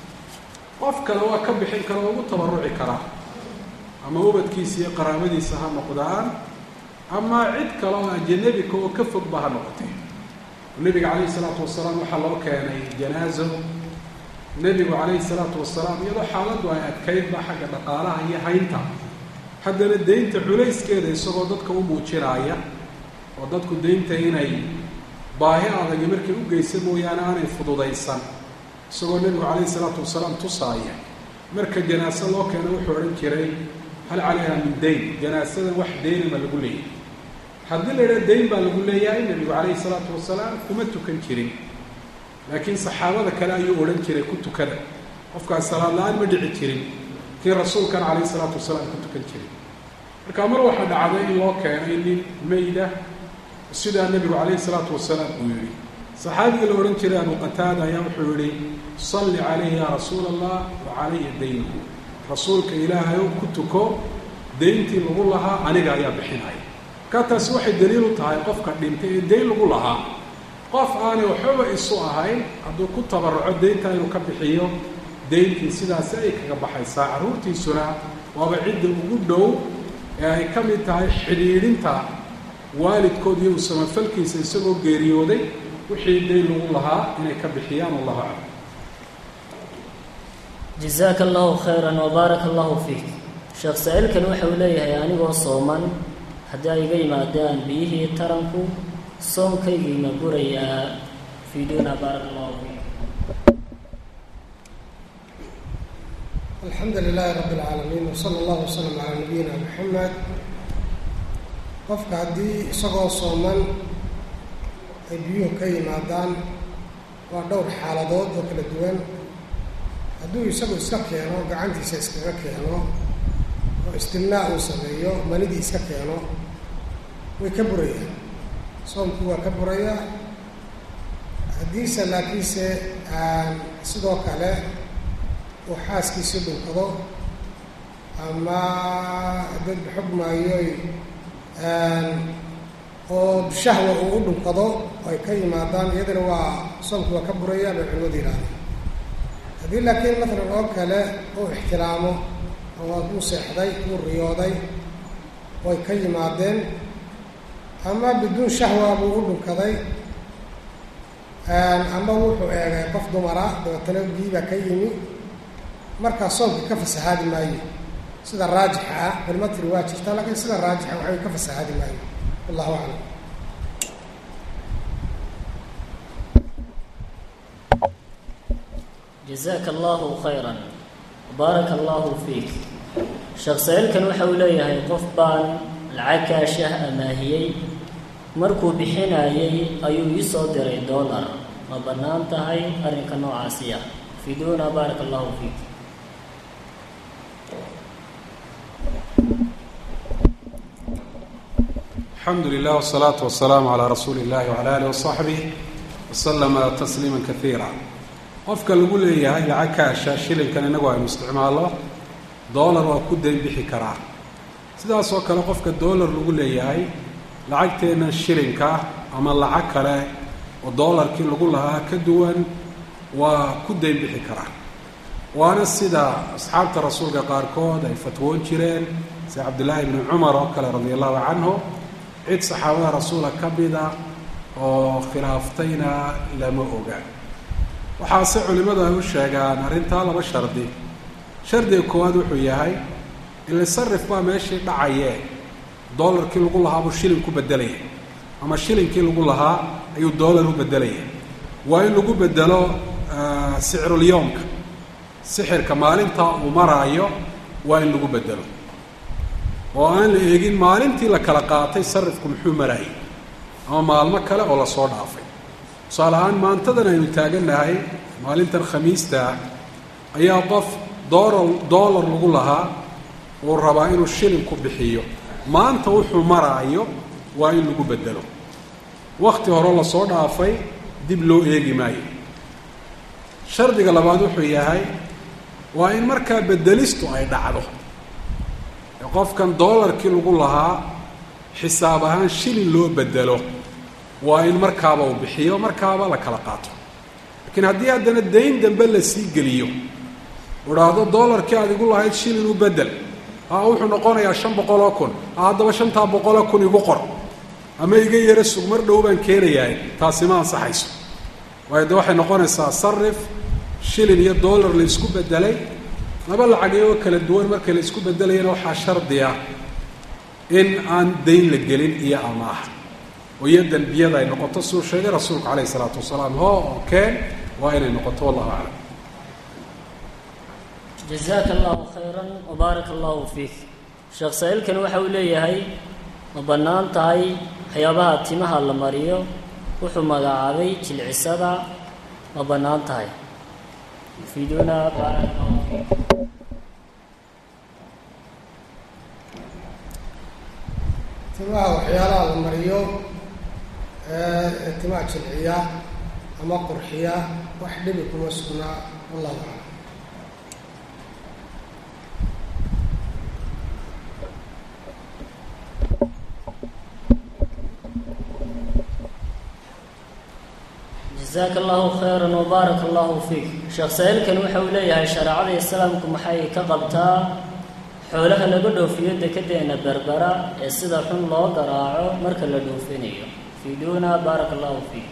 qof kale waa ka bixin kara oo ugu tabaruci karaa ama ubadkiisa iyo qaraabadiisa ha noqdaan ama cid kale oo ajanabika oo ka fogba ha noqotay nebiga calayhi salaatu wasalaam waxaa loo keenay janaazo nebigu calayhi salaatu wasalaam iyadoo xaaladdu ay adkaydba xagga dhaqaalaha iyo haynta haddana deynta culayskeeda isagoo dadka u muujinaaya oo dadku deynta inay baahi adagi markay u geysa mooyaane aanay fududaysan isagoo nebigu calayhi salaatu wasalaam tusaaya marka janaaso loo keeno wuxuu odhan jiray hal calayha min dayn janaasadan wax deynama lagu leeyahay haddii la idhaha dayn baa lagu leeyahay nebigu calayhi salaatu wasalaam kuma tukan jirin laakiin saxaabada kale ayuu odhan jiray ku tukada qofkaas salaad la-aan ma dhici jirin kii rasuulkan calayhi salaatu wasalaam ku tukan jiray marka mar waxaa dhacday in loo keenay nin mayda sidaa nebigu calayhi salaatu wasalaam uu yihi saxaabigii la odhan jiray abu qataada ayaa wuxuu yihi salli calayhi yaa rasuula allah wa calaya daynuhu rasuulka ilaahay ku tuko deyntii lagu lahaa aniga ayaa bixinaya markaa taasi waxay daliil u tahay qofka dhintay ee deyn lagu lahaa qof aanay waxbaba isu ahayn hadduu ku tabaruco deyntaa inuu ka bixiyo deyntii sidaasi ay kaga baxaysaa carruurtiisuna waaba cidda ugu dhow ee ay ka mid tahay xidhiidhinta waalidkood iyo usamafalkiisa isagoo geeriyooday wixii deyn lagu lahaa inay ka bixiyaan wallahu aclam jazaaka allahu khayran wabaaraka allahu fiik sheekh saa-iilkan waxa uu leeyahay anigoo sooman haddii ay iga yimaadaan biyihii taranku soomkaygii ma burayaa fiiduna baaraka allahu fiik alxamdu lilaahi rabbi اlcaalamiin wsala allahu wasalam calaa nabiyina maxamed qofka haddii isagoo sooman ay biyuhu ka yimaadaan waa dhowr xaaladood oo kala duwan hadduu isagu iska keeno gacantiisa iskaga keeno oo istimnaa uu sameeyo manidii iska keeno way ka burayaan soomkii waa ka burayaa haddiise laakiinse aan sidoo kale uu xaaskiisii dhunkado ama dad xugmaayoy oo shahwa uu u dhunkado ay ka yimaadaan iyadana waa soomkii waa ka buraya bay culimadu yidhahdeen haddii laakiin matalan oo kale uu ixtiraamo oo uu seexday uu riyooday way ka yimaadeen ama biduun shahwa buu u dhunkaday ama wuxuu eegay qof dumara dabeetana biibaa ka yimi markaa soomkii ka fasahaadi maayo sida raajixa ah culimo tiri waa jirtaa laakiin sida raajixa waxay ka fasahaadi maayo wallahu aclam jazaaka allahu khayran baaraka allahu fiik sheekh saa-iilkan waxa uu leeyahay qof baan lacag kaashah amaahiyey markuu bixinayay ayuu ii soo diray dollar ma bannaan tahay arrinka noocaasi ah fiduuna baaraka allahu fiik alxamdu lilah wsalaatu wasalaamu calaa rasuuli illahi wcala alih wasaxbih waslama tasliima kaiira qofka lagu leeyahay lacag kaasha shilinkan inagu aynu isticmaallo doolar waa ku dayn bixi karaa sidaasoo kale qofka doolar lagu leeyahay lacagteenna shilinka ama lacag kale oo doolarkii lagu lahaa ka duwan waa ku dayn bixi karaa waana sida asxaabta rasuulka qaarkood ay fatwoon jireen sida cabdillaahi ibni cumar oo kale radia allahu canhu cid saxaabada rasuula ka mida oo khilaaftayna lama oga waxaase culimmadu ay u sheegaan arrintaa laba shardi shardiga koowaad wuxuu yahay ile sarif baa meeshii dhacayee doolarkii lagu lahaa buu shilin ku bedelaya ama shilinkii lagu lahaa ayuu doolar u bedelaya waa in lagu bedelo sicrulyoomka sixirka maalintaa uu maraayo waa in lagu bedelo oo aan la eegin maalintii la kala qaatay sarifku muxuu maraayay ama maalmo kale oo lasoo dhaafay tusaale ahaan maantadan aynu taagannahay maalintan khamiista ayaa qof doolar doolar lagu lahaa uu rabaa inuu shilin ku bixiyo maanta wuxuu maraayo waa in lagu bedelo wakti hore lasoo dhaafay dib loo eegi maayo shardiga labaad wuxuu yahay waa in markaa bedelistu ay dhacdo qofkan doolarkii lagu lahaa xisaab ahaan shilin loo bedelo waa in markaaba uu bixiyo markaaba la kala qaato laakiin haddii haddana dayn dambe la sii geliyo udhaahdo doolarkii aad igu lahayd shilin u bedel a wuxuu noqonayaa shan boqoloo kun a haddaba shantaa boqoloo kun igu qor ama iga yaro sug mar dhow baan keenayaa taasi ma ansaxayso waayo de waxay noqonaysaa sarif shilin iyo doolar la isku bedelay laba lacagyo kala duwan marka la isku bedelayana waxaa shardi ah in aan dayn la gelin iyo amaah oo iyo dembiyada ay noqoto suu sheegay rasuulku calayhi isalaatu wasalaam ho oo keen waa inay noqoto wallahu aclam jazaaka allahu khayran wabaaraka allahu fiik sheekh saa-iilkan waxa uu leeyahay ma bannaan tahay waxyaabaha timaha la mariyo wuxuu magacaabay jilcisada ma bannaan tahay fiiduna baaraka allahu fiik timaha waxyaalaha la mariyo ee timaha jilciya ama qurxiya wax dhibi kuma sugnaa wallahu aclam jasaaka allahu khayran wbaaraka allahu fiik sheekh saa-iilkan waxa uu leeyahay shareecada islaamku maxay ka qabtaa xoolaha laga dhoofiyo dekedeena berbera ee sida xun loo garaaco marka la dhoofinayo fiiduuna baaraka allahu fiik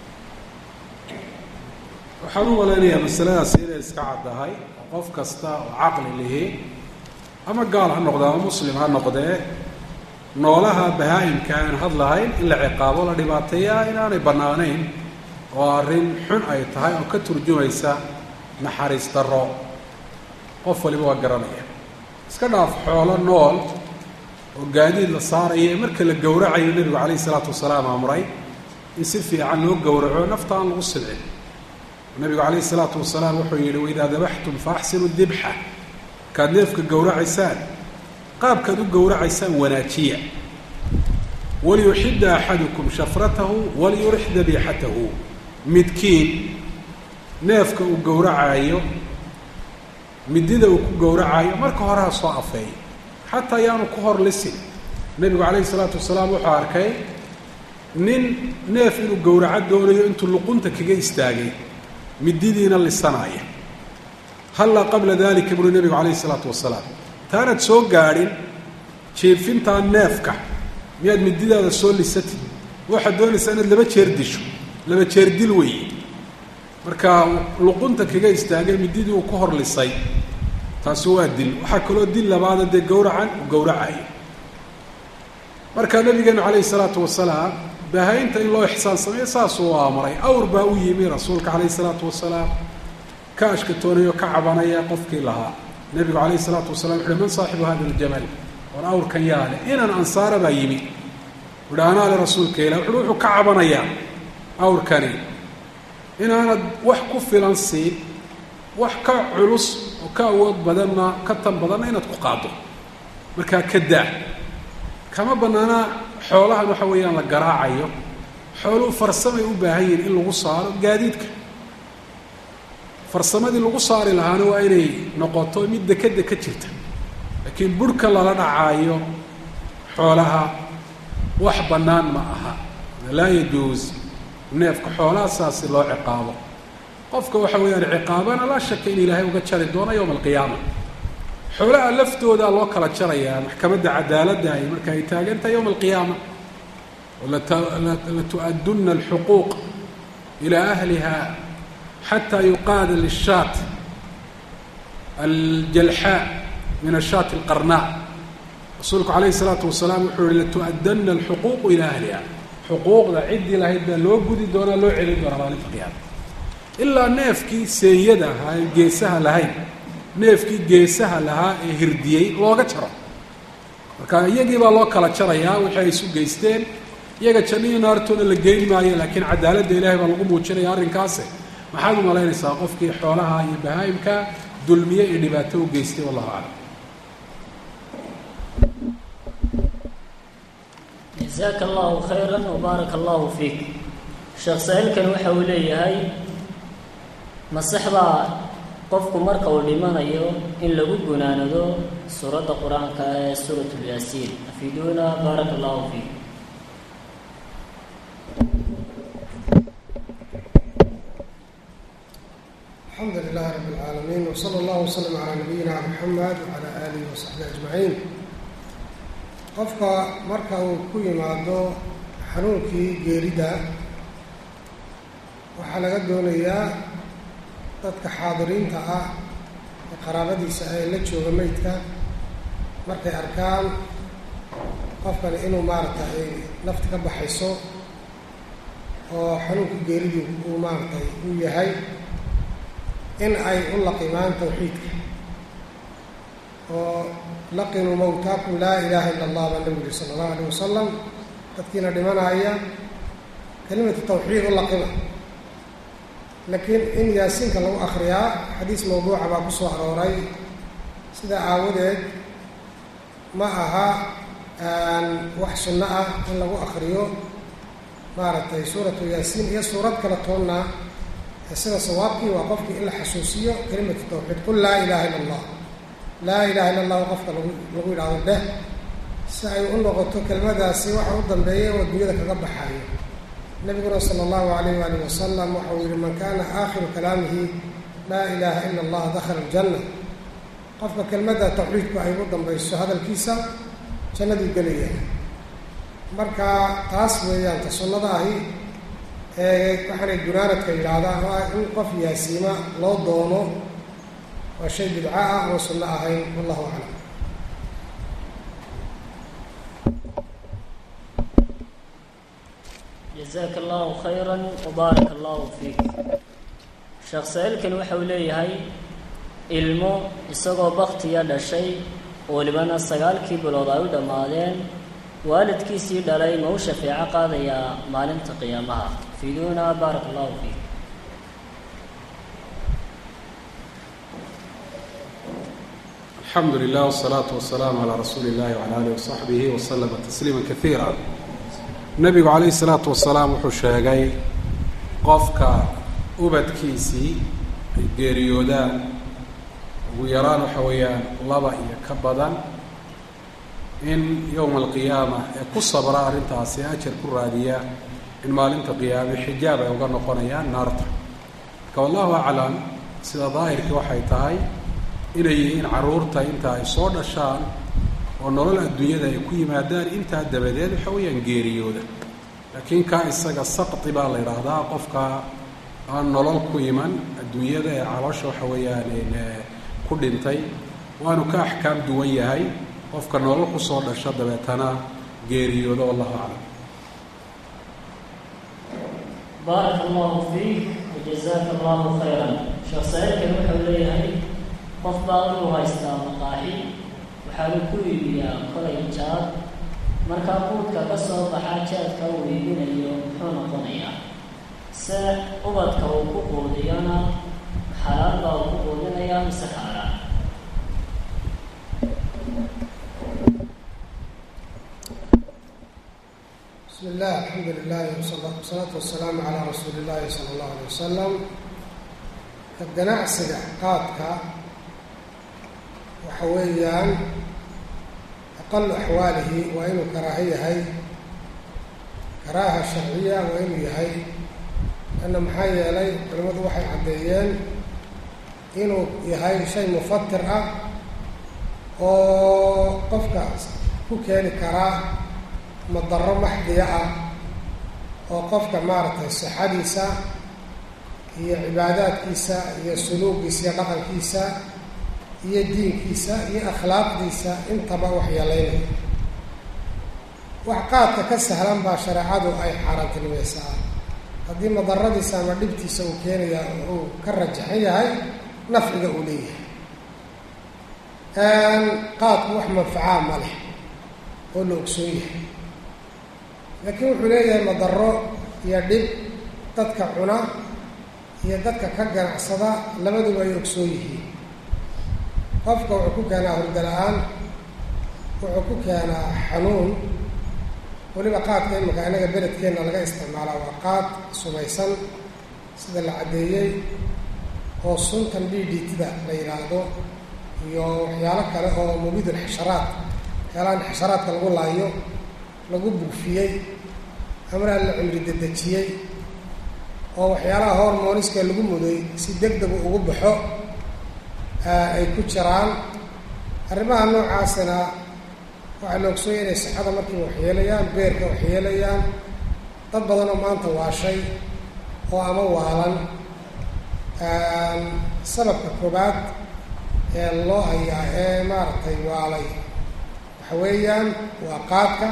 waxaan u malaynayaa masaladaasi inay iska caddahay qof kasta oo caqli lihi ama gaal ha noqde ama muslim ha noqdee noolaha bahaa-imka aan hadlahayn in la ciqaabo la dhibaateeyaa inaanay bannaanayn oo arrin xun ay tahay oo ka turjumaysa naxariis darro qof waliba waa garanaya iska dhaaf xoolo nool oo gaadiid la saarayo ee marka la gowracayo nebigu calayhi isalaatu wasalaam amray in si fiican loo gowraco nafta aan lagu silcin nabigu calayhi isalaatu wasalaam wuxuu yidhi waidaa dabaxtum fa axsinu dibxa markaad neefka gowracaysaan qaabkaad u gowracaysaan wanaajiya waliyuxida axadukum shafratahu waliyurix dabiixatahu midkiin neefka uu gowracaayo midida uu ku gowracaayo marka hore ha soo afeeyo xataa ayaanu ku hor lisin nebigu calayhi isalaatu wasalaam wuxuu arkay nin neef inuu gowraco doonayo intuu luqunta kaga istaagay mididiina lisanaaya hallaa qabla dalika buuri nebigu calayhi isalaatu wasalaam taanaad soo gaadhin jiifintaa neefka miyaad mididaada soo lisatid waxaad doonaysaa inaad laba jeer disho laba jeer dil weeye marka luqunta kaga istaagay mididii uu ku hor lisay taasi waa dil waxaa kaloo dil labaada dee gowracan uu gowracayo marka nabigeenu calayhi salaatu wasalaam bahaynta in loo ixsaan sameeyo saasuu amray awr baa u yimi rasuulka calayhi salaatu wasalaam ka ashkatoonayoo ka cabanaya qofkii lahaa nebigu calayhi salaatu wasalam wuxuuhi man saaxibu hada aljamal war awrkan yaale inan ansaara baa yimi wuhi anaa le rasuulka ilah wuxuui wuxuu ka cabanayaa awrkani inaanad wax ku filan siin wax ka culus oo ka awood badanna ka tan badanna inaad ku qaado markaa ka daa kama bannaana xoolahan waxa weeyaan la garaacayo xooluhu farsamay u baahan yihin in lagu saaro gaadiidka farsamadii lagu saari lahaana waa inay noqoto mid dekeda ka jirta laakiin burhka lala dhacaayo xoolaha wax bannaan ma aha laa yajuus neefka xoolaha saasi loo ciqaabo qofka waxa weeyaan ciqaabana laa shaka in ilaahay uga jari doono yowma alqiyaama xoolaha laftoodaa loo kala jarayaa maxkamadda cadaaladda ay marka ay taagantahay yowma alqiyaama latu-aduna alxuquuq ilaa ahliha xataa yuqaada lishaat aljalxaa min ashaati alqarnaa rasuulku calayhi salaatu wasalaam wuxuu yihi latu-adana alxuquuqu ilaa ahliha xuquuqda ciddii lahayd baa loo gudi doonaa loo celin doonaa maalinta qiyaama ilaa neefkii seeyada ahaa ee geesaha lahayn neefkii geesaha lahaa ee hirdiyey looga jaro marka iyagii baa loo kala jarayaa wixii ay isu geysteen iyaga jannihii naartoona la geyn maayo laakiin cadaaladda ilaahay baa lagu muujinaya arrinkaase maxaad u malaynaysaa qofkii xoolaha iyo bahaa'imka dulmiye iyo dhibaato u geystay wallahu aclam jasaaka allahu khayran wbaaraka allahu fiik sheekh saa-iilkan waxa uu leeyahay masaxbaa qofku marka uu dhimanayo in lagu gunaanado suuradda qur-aanka ee suurat lyaasiin afiduuna baaraka allahu fiik alxamdu lilahi rabi اlcaalamiin wsala allahu waslama calaa nabiyina muxamed wacala aalihi wasaxbihi ajmaciin qofka marka uu ku yimaado xanuunkii geerida waxaa laga doonayaa dadka xaadiriinta ah ee qaraabadiisa ah ee la jooga meydka markay arkaan qofkani inuu maaragtay ay nafta ka baxayso oo xanuunka geeridii uu maaragtay uu yahay in ay u laqimaan tawxiidka oo laqinuu mawtaakum laa ilaaha ila allah baa nabigu yihi sala allahu alayh wasalam dadkiina dhimanaya kelimatu tawxiid u laqima laakiin in yaasiinka lagu akriyaa xadiis mawduuca baa ku soo arooray sidaa aawadeed ma aha wax sunno ah in lagu akriyo maaragtay suuratu yaasiin iyo suurad kale toonna sida sawaabkii waa qofkii in la xasuusiyo kelimatu tawxiid qul laa ilaha illa allah laa ilaha illa allahu qofka lagu lagu yidhahdo dheh si ay u noqoto kelmadaasi waxa u dambeeya oo dunyada kaga baxayo nabiguna sala allahu alayh waalih wasalam waxau yihi man kana aakhiru kalaamihi laa ilaaha ila allah dakhala aljanna qofka kelmadda tawxiidku ay ugu dambayso hadalkiisa jannaduu gelaya marka taas weeyaan ta sunnada ahi ee waxaanay gunaanadka yidhaahdaan oo ah in qof yaasiima loo doono waa shay bidca ah oo sunno ahayn wallahu aclam jazaaka allahu khayra wbaaraka allahu fiik sheekh saa-iilkani waxa uu leeyahay ilmo isagoo baktiya dhashay welibana sagaalkii bilood ay u dhammaadeen waalidkiisii dhalay ma u shafeeco qaadayaa maalinta qiyaamaha fiiduuna baaraka allahu fiik alxamdu lilah wsalaatu wasalaamu calaa rasuuli illahi wcala alihi wasaxbihi waslama tasliima kaiira nebigu calayhi salaatu wasalaam wuxuu sheegay qofka ubadkiisii ay geeriyoodaan ugu yaraan waxa weeyaan laba iyo ka badan in yowma alqiyaama ee ku sabra arrintaasi ajar ku raadiya in maalinta qiyaame xijaab ay uga noqonayaan naarta marka wallahu aclam sida daahirkii waxay tahay inay yihiin carruurta inta ay soo dhashaan oo nolol adduunyada ay ku yimaadaan intaa dabadeed waxa weeyaan geeriyooda laakiin kaa isaga saqti baa la yidhaahdaa qofka aan nolol ku iman adduunyada ee caloosha waxa weeyaan ku dhintay waanu ka axkaam duwan yahay qofka nolol kusoo dhasho dabeetana geeriyooda wallahu aclam baaraka allahu fiik wajazaaka allahu khayran sheekh saa-iilkani wuxuu leeyahay qof baa inuu haystaa maqaaxi waxaanu ku iibiyaa kolay jaad markaa quudka ka soo baxa jaadka uu iibinayo muxuu noqonayaa se ubadka uu ku quudiyona xalaal baa uu ku quudinayaa mise xaaraan bismi illah alxamdu lilahi wasalaatu wasalaamu calaa rasuuli illahi sala allahu alay wasalam ka ganacsiga qaadka waxa weeyaan aqalu axwaalihi waa inuu karaaho yahay karaaha sharciya waa inuu yahay lanna maxaa yeelay culimmadu waxay caddeeyeen inuu yahay shay mufatir ah oo qofka ku keeni karaa madaro maxdiya ah oo qofka maaragtay sixadiisa iyo cibaadaadkiisa iyo suluugiisa iyo dhaqankiisa iyo diinkiisa iyo akhlaaqdiisa intaba wax yeelaynaya wax qaadka ka sahlan baa shareecadu ay xaaraantinimaysaa haddii madaradiisa ama dhibtiisa uu keenaya uu ka rajaxan yahay nafciga uu leeyahay qaadku wax manfacaa ma leh oo la ogsoon yahay laakiin wuxuu leeyahay madaro iyo dhib dadka cuna iyo dadka ka ganacsada labaduba ay ogsoon yihiin qofka wuxuu ku keenaa hurda la-aan wuxuu ku keenaa xanuun weliba qaadka imika inaga beledkeenna laga isticmaalaa waa qaad sumaysan sida la caddeeyey oo suntan d d tda la yidhaahdo iyo waxyaalo kale oo mubidul xasharaad waxyaalahan xasharaadka lagu laayo lagu buufiyey amraa la cumri dedejiyey oo waxyaalaha hormoniska lagu muday si deg degu ugu baxo ay ku jiraan arrimaha noocaasina waxaa la ogsooya inay sixada markiiba waxyeelayaan beerka waxyeelayaan dad badan oo maanta waashay oo ama waalan sababka koobaad ee loo hayaa ee maaragtay waalay waxa weeyaan waa qaadka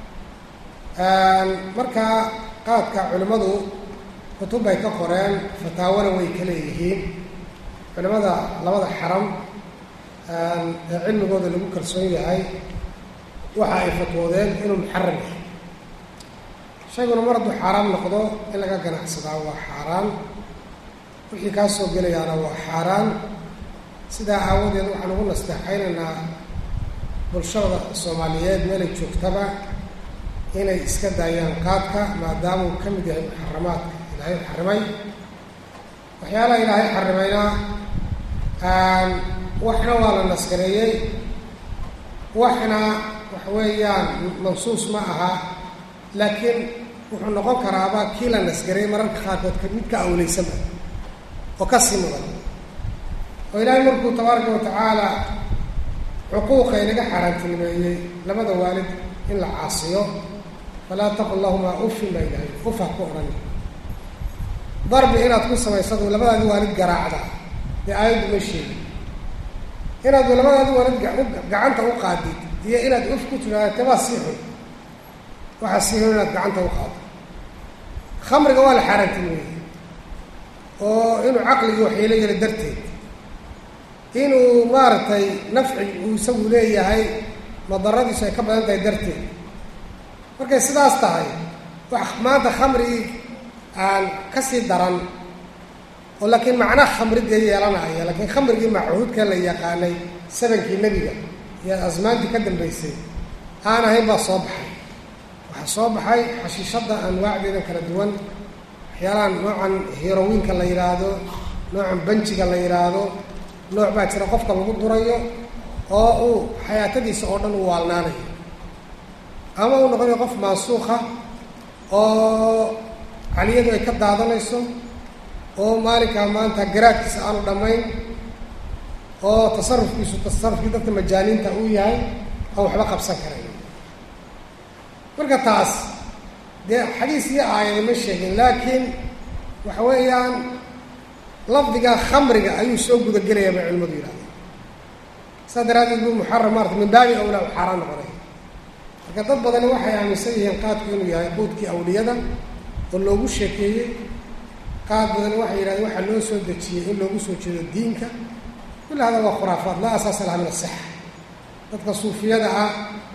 markaa qaadka culimmadu kutub bay ka qoreen fataawona way ka leeyihiin culimada labada xaram ee cilmigooda lagu kalsoon yahay waxa ay fatwoodeen inuu muxaram yahay shayguna mar hadduu xaaraam noqdo in laga ganacsadaa waa xaaraan wixii kaa soo gelayaana waa xaaraan sidaa aawadeed waxaan ugu nasteexaynaynaa bulshada soomaaliyeed meelay joogtaba inay iska daayaan qaadka maadaama uu ka mid yahay muxaramaadka ilaahay xarimay waxyaalaha ilaahay xarimayna waxna waa la naskareeyey waxna waxa weeyaan mansuus ma aha laakiin wuxuu noqon karaaba kii la nasgaray mararka qaarkood ka mid ka awleysanba oo ka sii mudan oo ilaahay markuu tabaaraka wa tacaala cuquuqa inaga xaaraantinimeeyey labada waalid in la caasiyo falaa taqul lahumaa ufin baa ilahay ufa ku odhan darbi inaad ku samaysadu labadaadi waalid garaacda dee aayaddu ma sheegi inaad labadaadi waalid gacanta u qaadid iyo inaad uf ku tidhaahdo tabaa sii xun waxaa sii xun inaad gacanta u qaado khamriga waa la xaaraantinimeeyey oo inuu caqligii waxyeelo yelo darteed inuu maaragtay nafci uu isagu leeyahay madaradiisu ay ka badan tahay darteed markay sidaas tahay wax maanta khamrigii aan ka sii daran oo laakiin macnaha khamridee yeelanaya laakiin khamrigii machuudka la yaqaanay sabankii nebiga iyo asmaantii ka dambaysay aan ahayn baa soo baxay waxaa soo baxay xashiishadda anwaacdeedan kala duwan waxyaalahan noocan herowiinka la yidhaahdo noocan banjiga la yidhaahdo nooc baa jira qofka lagu durayo oo uu xayaatadiisa oo dhan u waalnaanayo ama uu noqonayo qof maansuuqa oo caliyadu ay ka daadanayso oo maalinkaa maanta garaadkiisa aanu dhammayn oo tasarufkiisu tasarufkii dadka majaaniinta uu yahay aan waxba qabsan karayn marka taas dee xadiis iyo aayada ma sheegin laakiin waxa weeyaan lafdiga khamriga ayuu soo gudagelaya bay culimadu yidhahdeen saas daraaddeed buu muxaram maarata min baabi awlaa u xaaraan noqonaya marka dad badani waxay aaminsan yihiin qaadku inuu yahay quudkii awliyada oo loogu sheekeeyey qaad badani waxay yidhahdeen waxaa loo soo dejiyey in loogu soo jeedo diinka kulli hada waa khuraafaad laa asaasa laha min asixa dadka suufiyada ah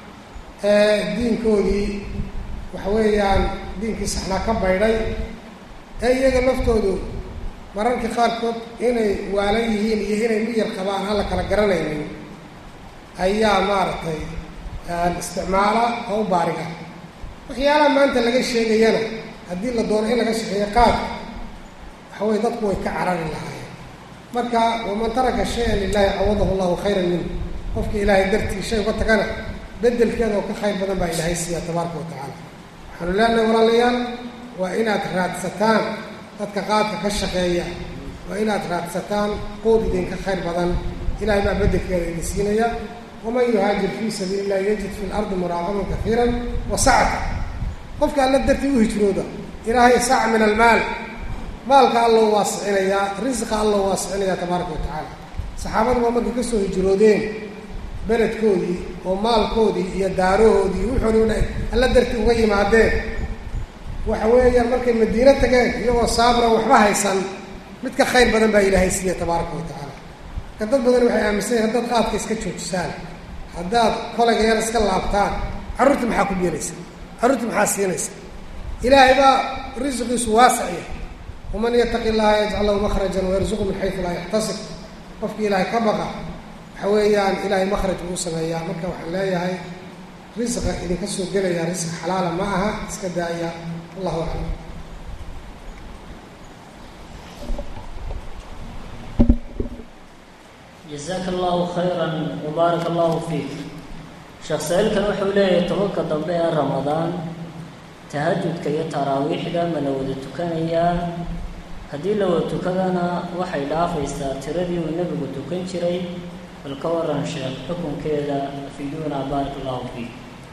ee diinkoodii waxa weeyaan diinkii saxnaa ka baydhay ee iyaga laftoodu mararka qaarkood inay waalan yihiin iyo inay miyar qabaan aan la kala garanaynin ayaa maaragtay isticmaala oo u baariga waxyaalaha maanta laga sheegayana haddii la doono in laga shaqeeyo qaadka waxa weye dadku way ka carari lahaayeen marka waman taraka shay-an lilahi cawadahu llahu khayran minhu qofka ilaahay dartii shay uga tagana bedelkeeda oo ka khayr badan baa ilaahay siiya tabaaraka wa tacaala waxaanu leenahay walaalayaal waa inaad raadsataan dadka qaadka ka shaqeeya waa inaad raadsataan quud idinka khayr badan ilahay baa bedelkeeda idin siinaya waman yuhaajir fii sabiili illahi yajid fi lardi muraaqaban kafiiran wa sacata qofka alla dartii u hijrooda ilaahay sac min almaal maalka alloo waasicinayaa risqa alloo waasicinayaa tabaaraka wa tacaala saxaabadu baa markay kasoo hijroodeen beledkoodii oo maalkoodii iyo daarahoodii wuxoodii u dha alla dartii uga yimaadeen waxa weeyaan markay madiino tageen iyagoo saabran waxba haysan mid ka khayr badan baa ilaahay siiya tabaaraka wa tacaala marka dad badan waxay aaminsan yahin haddaad qaadka iska joojisaan haddaad kolayga yar iska laabtaan carruurtii maxaa ku beelaysa carruurtii maxaa siinaysa ilaahay baa risqiisu waasac yahay waman yataqi llaha yajcal lahu makhrajan wayarzuqu min xaysu laa yaxtasib qofkii ilaahay ka baqa waxa weeyaan ilaahay makhraj buu u sameeyaa marka waxaan leeyahay risqa idinka soo gelaya risq xalaala ma aha iska daaya wallahu aclam jazaaka allahu khayran wbaaraka allahu fiik sheekh saa-iilkan wuxuu leeyahay tobanka dambe ee ramadaan tahajudka iyo taraawiixda ma la wada tukanayaa haddii la wada tukadana waxay dhaafaysaa tiradii uu nebigu tukan jiray bal ka waran sheekh xukunkeeda afiiduuna baaraka allahu fiik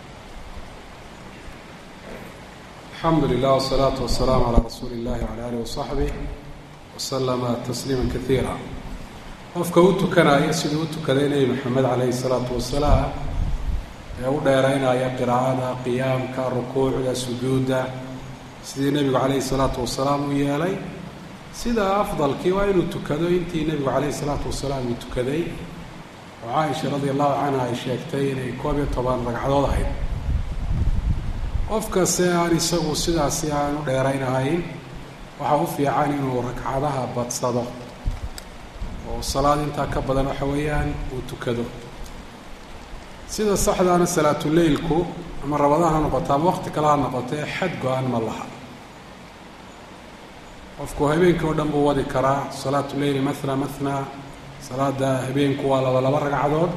alxamdu lilah wsalaatu wasalaamu calaa rasuuli illahi wcala alih wasaxbih wasalama tasliima kaiira qofka u tukanaya siduu u tukaday nebi maxamed calayhi salaatu wasalaam ee u dheeraynaya qiraa'ada qiyaamka rukuucda sujuudda sidii nebigu calayhi salaatu wasalaam u yeelay sida afdalkii waa inuu tukado intii nebigu calayhi salaatu wasalaam uu tukaday oo caaisha radia allahu canha ay sheegtay inay koob iyo toban ragcadood ahayd qof kaste aan isagu sidaasi aan u dheeraynahayn waxaa u fiican inuu ragcadaha badsado oo salaad intaa ka badan waxa weeyaan uu tukado sida saxdaana salaatuleylku ama rabadaha ha noqoto ama waqti kale ha noqotee xad go-an ma laha qofku habeenkii oo dhan buu wadi karaa salaatu leyli mathna mathna salaada habeenku waa laba laba ragcadood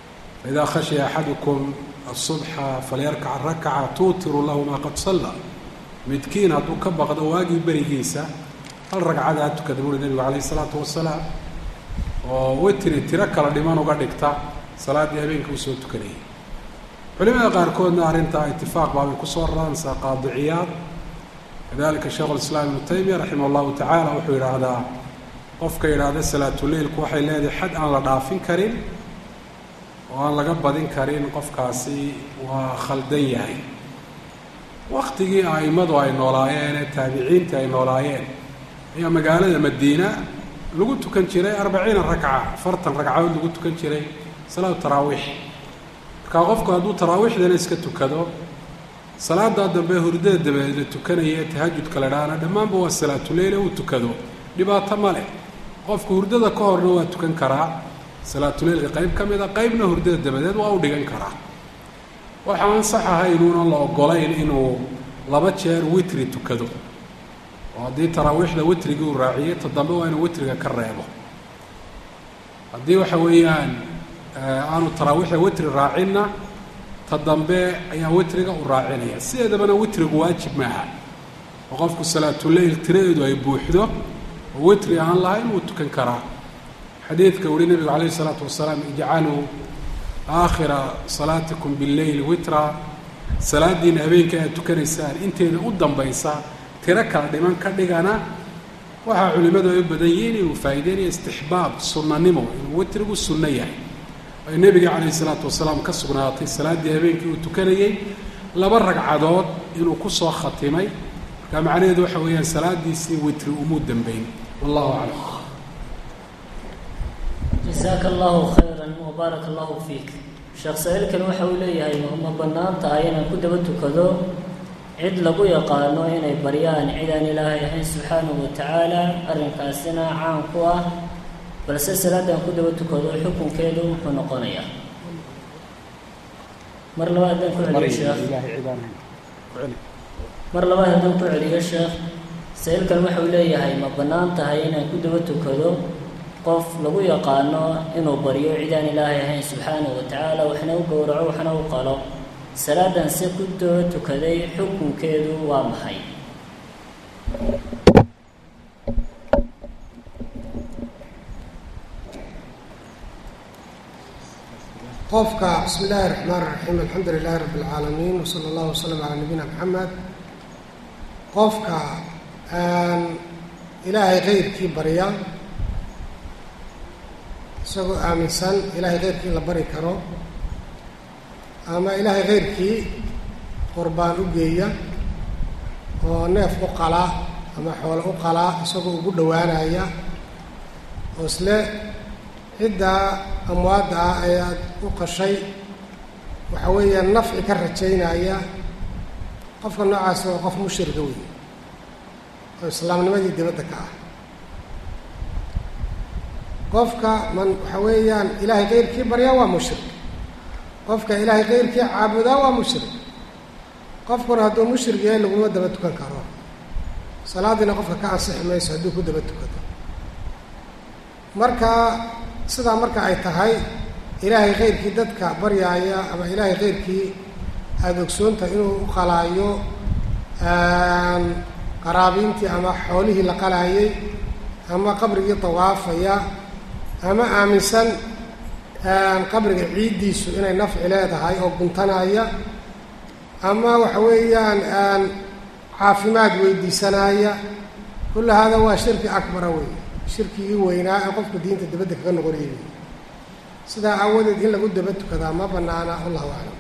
faidaa khashiya axadukum asubxa falyarkac rakaca tuutiru lahu maa qad salla midkiin hadduu ka baqdo waagii berigiisa hal ragcada ha tukada buuri nebigu calayhi isalaatu wasalaam oo wetri tiro kala dhiman uga dhigta salaaddii habeenka uu soo tukanayay culimada qaarkoodna arrintaa itifaaq baabay kusoo raraan saa qaadiciyaad kadalika sheekhu lislaam ibnu taymiya raximah allahu tacaala wuxuu yidhaahdaa qofka yidhaahda salaatuleilku waxay leedahay xad aan la dhaafin karin oo aan laga badin karin qofkaasi waa khaldan yahay waktigii a'immadu ay noolaayeen ee taabiciintii ay noolaayeen ayaa magaalada madiina lagu tukan jiray arbaciina ragca afartan ragcadood lagu tukan jiray salaatu taraawiix markaa qofku hadduu taraawiixdana iska tukado salaadaa dambe hurdada dabadeed la tukanaya ee tahajudka la dhaana dhammaanba waa salaatuleyle uu tukado dhibaato ma leh qofku hurdada ka horna waa tukan karaa salaatuleylka qayb ka mid a qaybna hurdada dabadeed waa u dhigan karaa waxa aan sax ahaynuunan la ogolayn inuu laba jeer witri tukado oo haddii taraawiixda witrigii uu raaciyey ta dambe waa inuu witriga ka reebo haddii waxa weeyaan aanu taraawiixda witri raacinna ta dambe ayaa witriga u raacinaya sideedabana witrigu waajib maaha oo qofku salaatuleyl tiradeedu ay buuxdo oo witri aan lahayn wuu tukan karaa xadiidka weli nebigu calayhi isalaatu wasalaam ijcaluu aakhira salaatikum billeyl witra salaadiina habeenka aad tukanaysaan inteeda u dambaysa tiro kala dhiman ka dhigana waxaa culimmadu ay u badan yihiin inuu faa'iideynayo istixbaab sunnanimo inuu witrigu sunno yahay ay nebiga calayhi isalaatu wasalaam ka sugnaatay salaaddii habeenkii uu tukanayey laba ragcadood inuu ku soo khatimay markaa macnaheedu waxa weeyaan salaadiisii witri umuu dambeyn wallahu aclam jasaaka allahu khayran wabaaraka allahu fiik sheekh saa-iilkan waxa uu leeyahay ma bannaan tahay inaan ku daba tukado cid lagu yaqaano inay baryaan cid aan ilaahay ahayn subxaanahu wa tacaala arrinkaasina caan ku ah balse salaadan ku daba tukado xukunkeedu muxuu noqonayaa mar labaad haddaan ku celiyo sheekh mar labaad haddaan ku celiyo sheekh saa-iilkan waxa uu leeyahay ma bannaan tahay inaan ku daba tukado qof lagu yaqaano inuu baryo cidaan ilaahay ahayn subxaanahu wa tacaala waxna u gowraco waxna u qalo salaadan si ku daba tukaday xukunkeedu waa maxay qofka bismi illaahi raxmaan raxiim alxamdu lilaahi rabbi اlcaalamiin wsala allahu wasalam calaa nabiyina maxamed qofka ilaahay keyrkii barya isagoo aaminsan ilaahay keyrkii in la bari karo ama ilaahay keyrkii qurbaan u geeya oo neef u qala ama xoolo u qala isagoo ugu dhowaanaya oo isle ciddaa amwaadda ah ayaad u qashay waxa weeyaan nafci ka rajaynaya qofka noocaasi waa qof mushrika wey oo islaamnimadii dibadda ka ah qofka man waxa weeyaan ilaahay keyrkii baryaa waa mushrik qofka ilaahay keyrkii caabudaa waa mushrik qofkuna hadduu mushrik yahay laguma daba tukan karo salaadiina qofka ka ansixi mayso hadduu ku daba tukado marka sidaa marka ay tahay ilaahay keyrkii dadka baryaaya ama ilaahay keyrkii aada ogsoontahay inuu u qalaayo qaraabiintii ama xoolihii la qalaayay ama qabrigii tawaafaya ama aaminsan qabriga ciiddiisu inay nafci leedahay oo guntanaya ama waxa weeyaan caafimaad weydiisanaya kulla hada waa shirki akbara wey shirkigii weynaa ee qofku diinta dibadda kaga noqonayay wey sidaa aawadeed in lagu daba tukadaa ma banaana wallahu aclam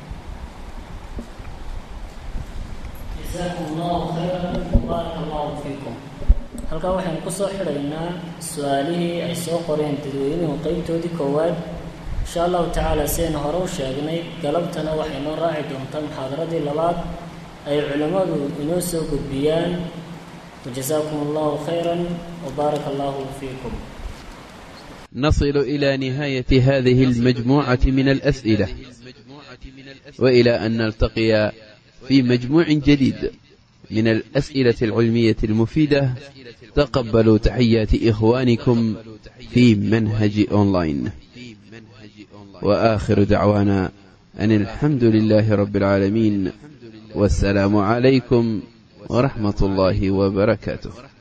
jasaakum allahu khayran baaraka allahu fiikum halkaa waxaynu kusoo xidhaynaa su-aalihii ay soo qoreen dadweynuhu qeybtoodii koowaad insha allahu tacaala sidaynu hore u sheegnay galabtana waxay noo raaci doontaa muxaadaradii labaad ay culimmadu inoo soo gudbiyaan wajasaakum allahu khayran wabaaraka allahu fiikum نصل إلى نهاية هذه المجموعة من الأسئلة وإلى أن نلتقي في مجموع جديد من الأسئلة العلمية المفيدة تقبلوا تحيات إخوانكم في منهج أونلاين وآخر دعوانا أن الحمد لله رب العالمين والسلام عليكم waraxmat ullaahi wbarakaatuh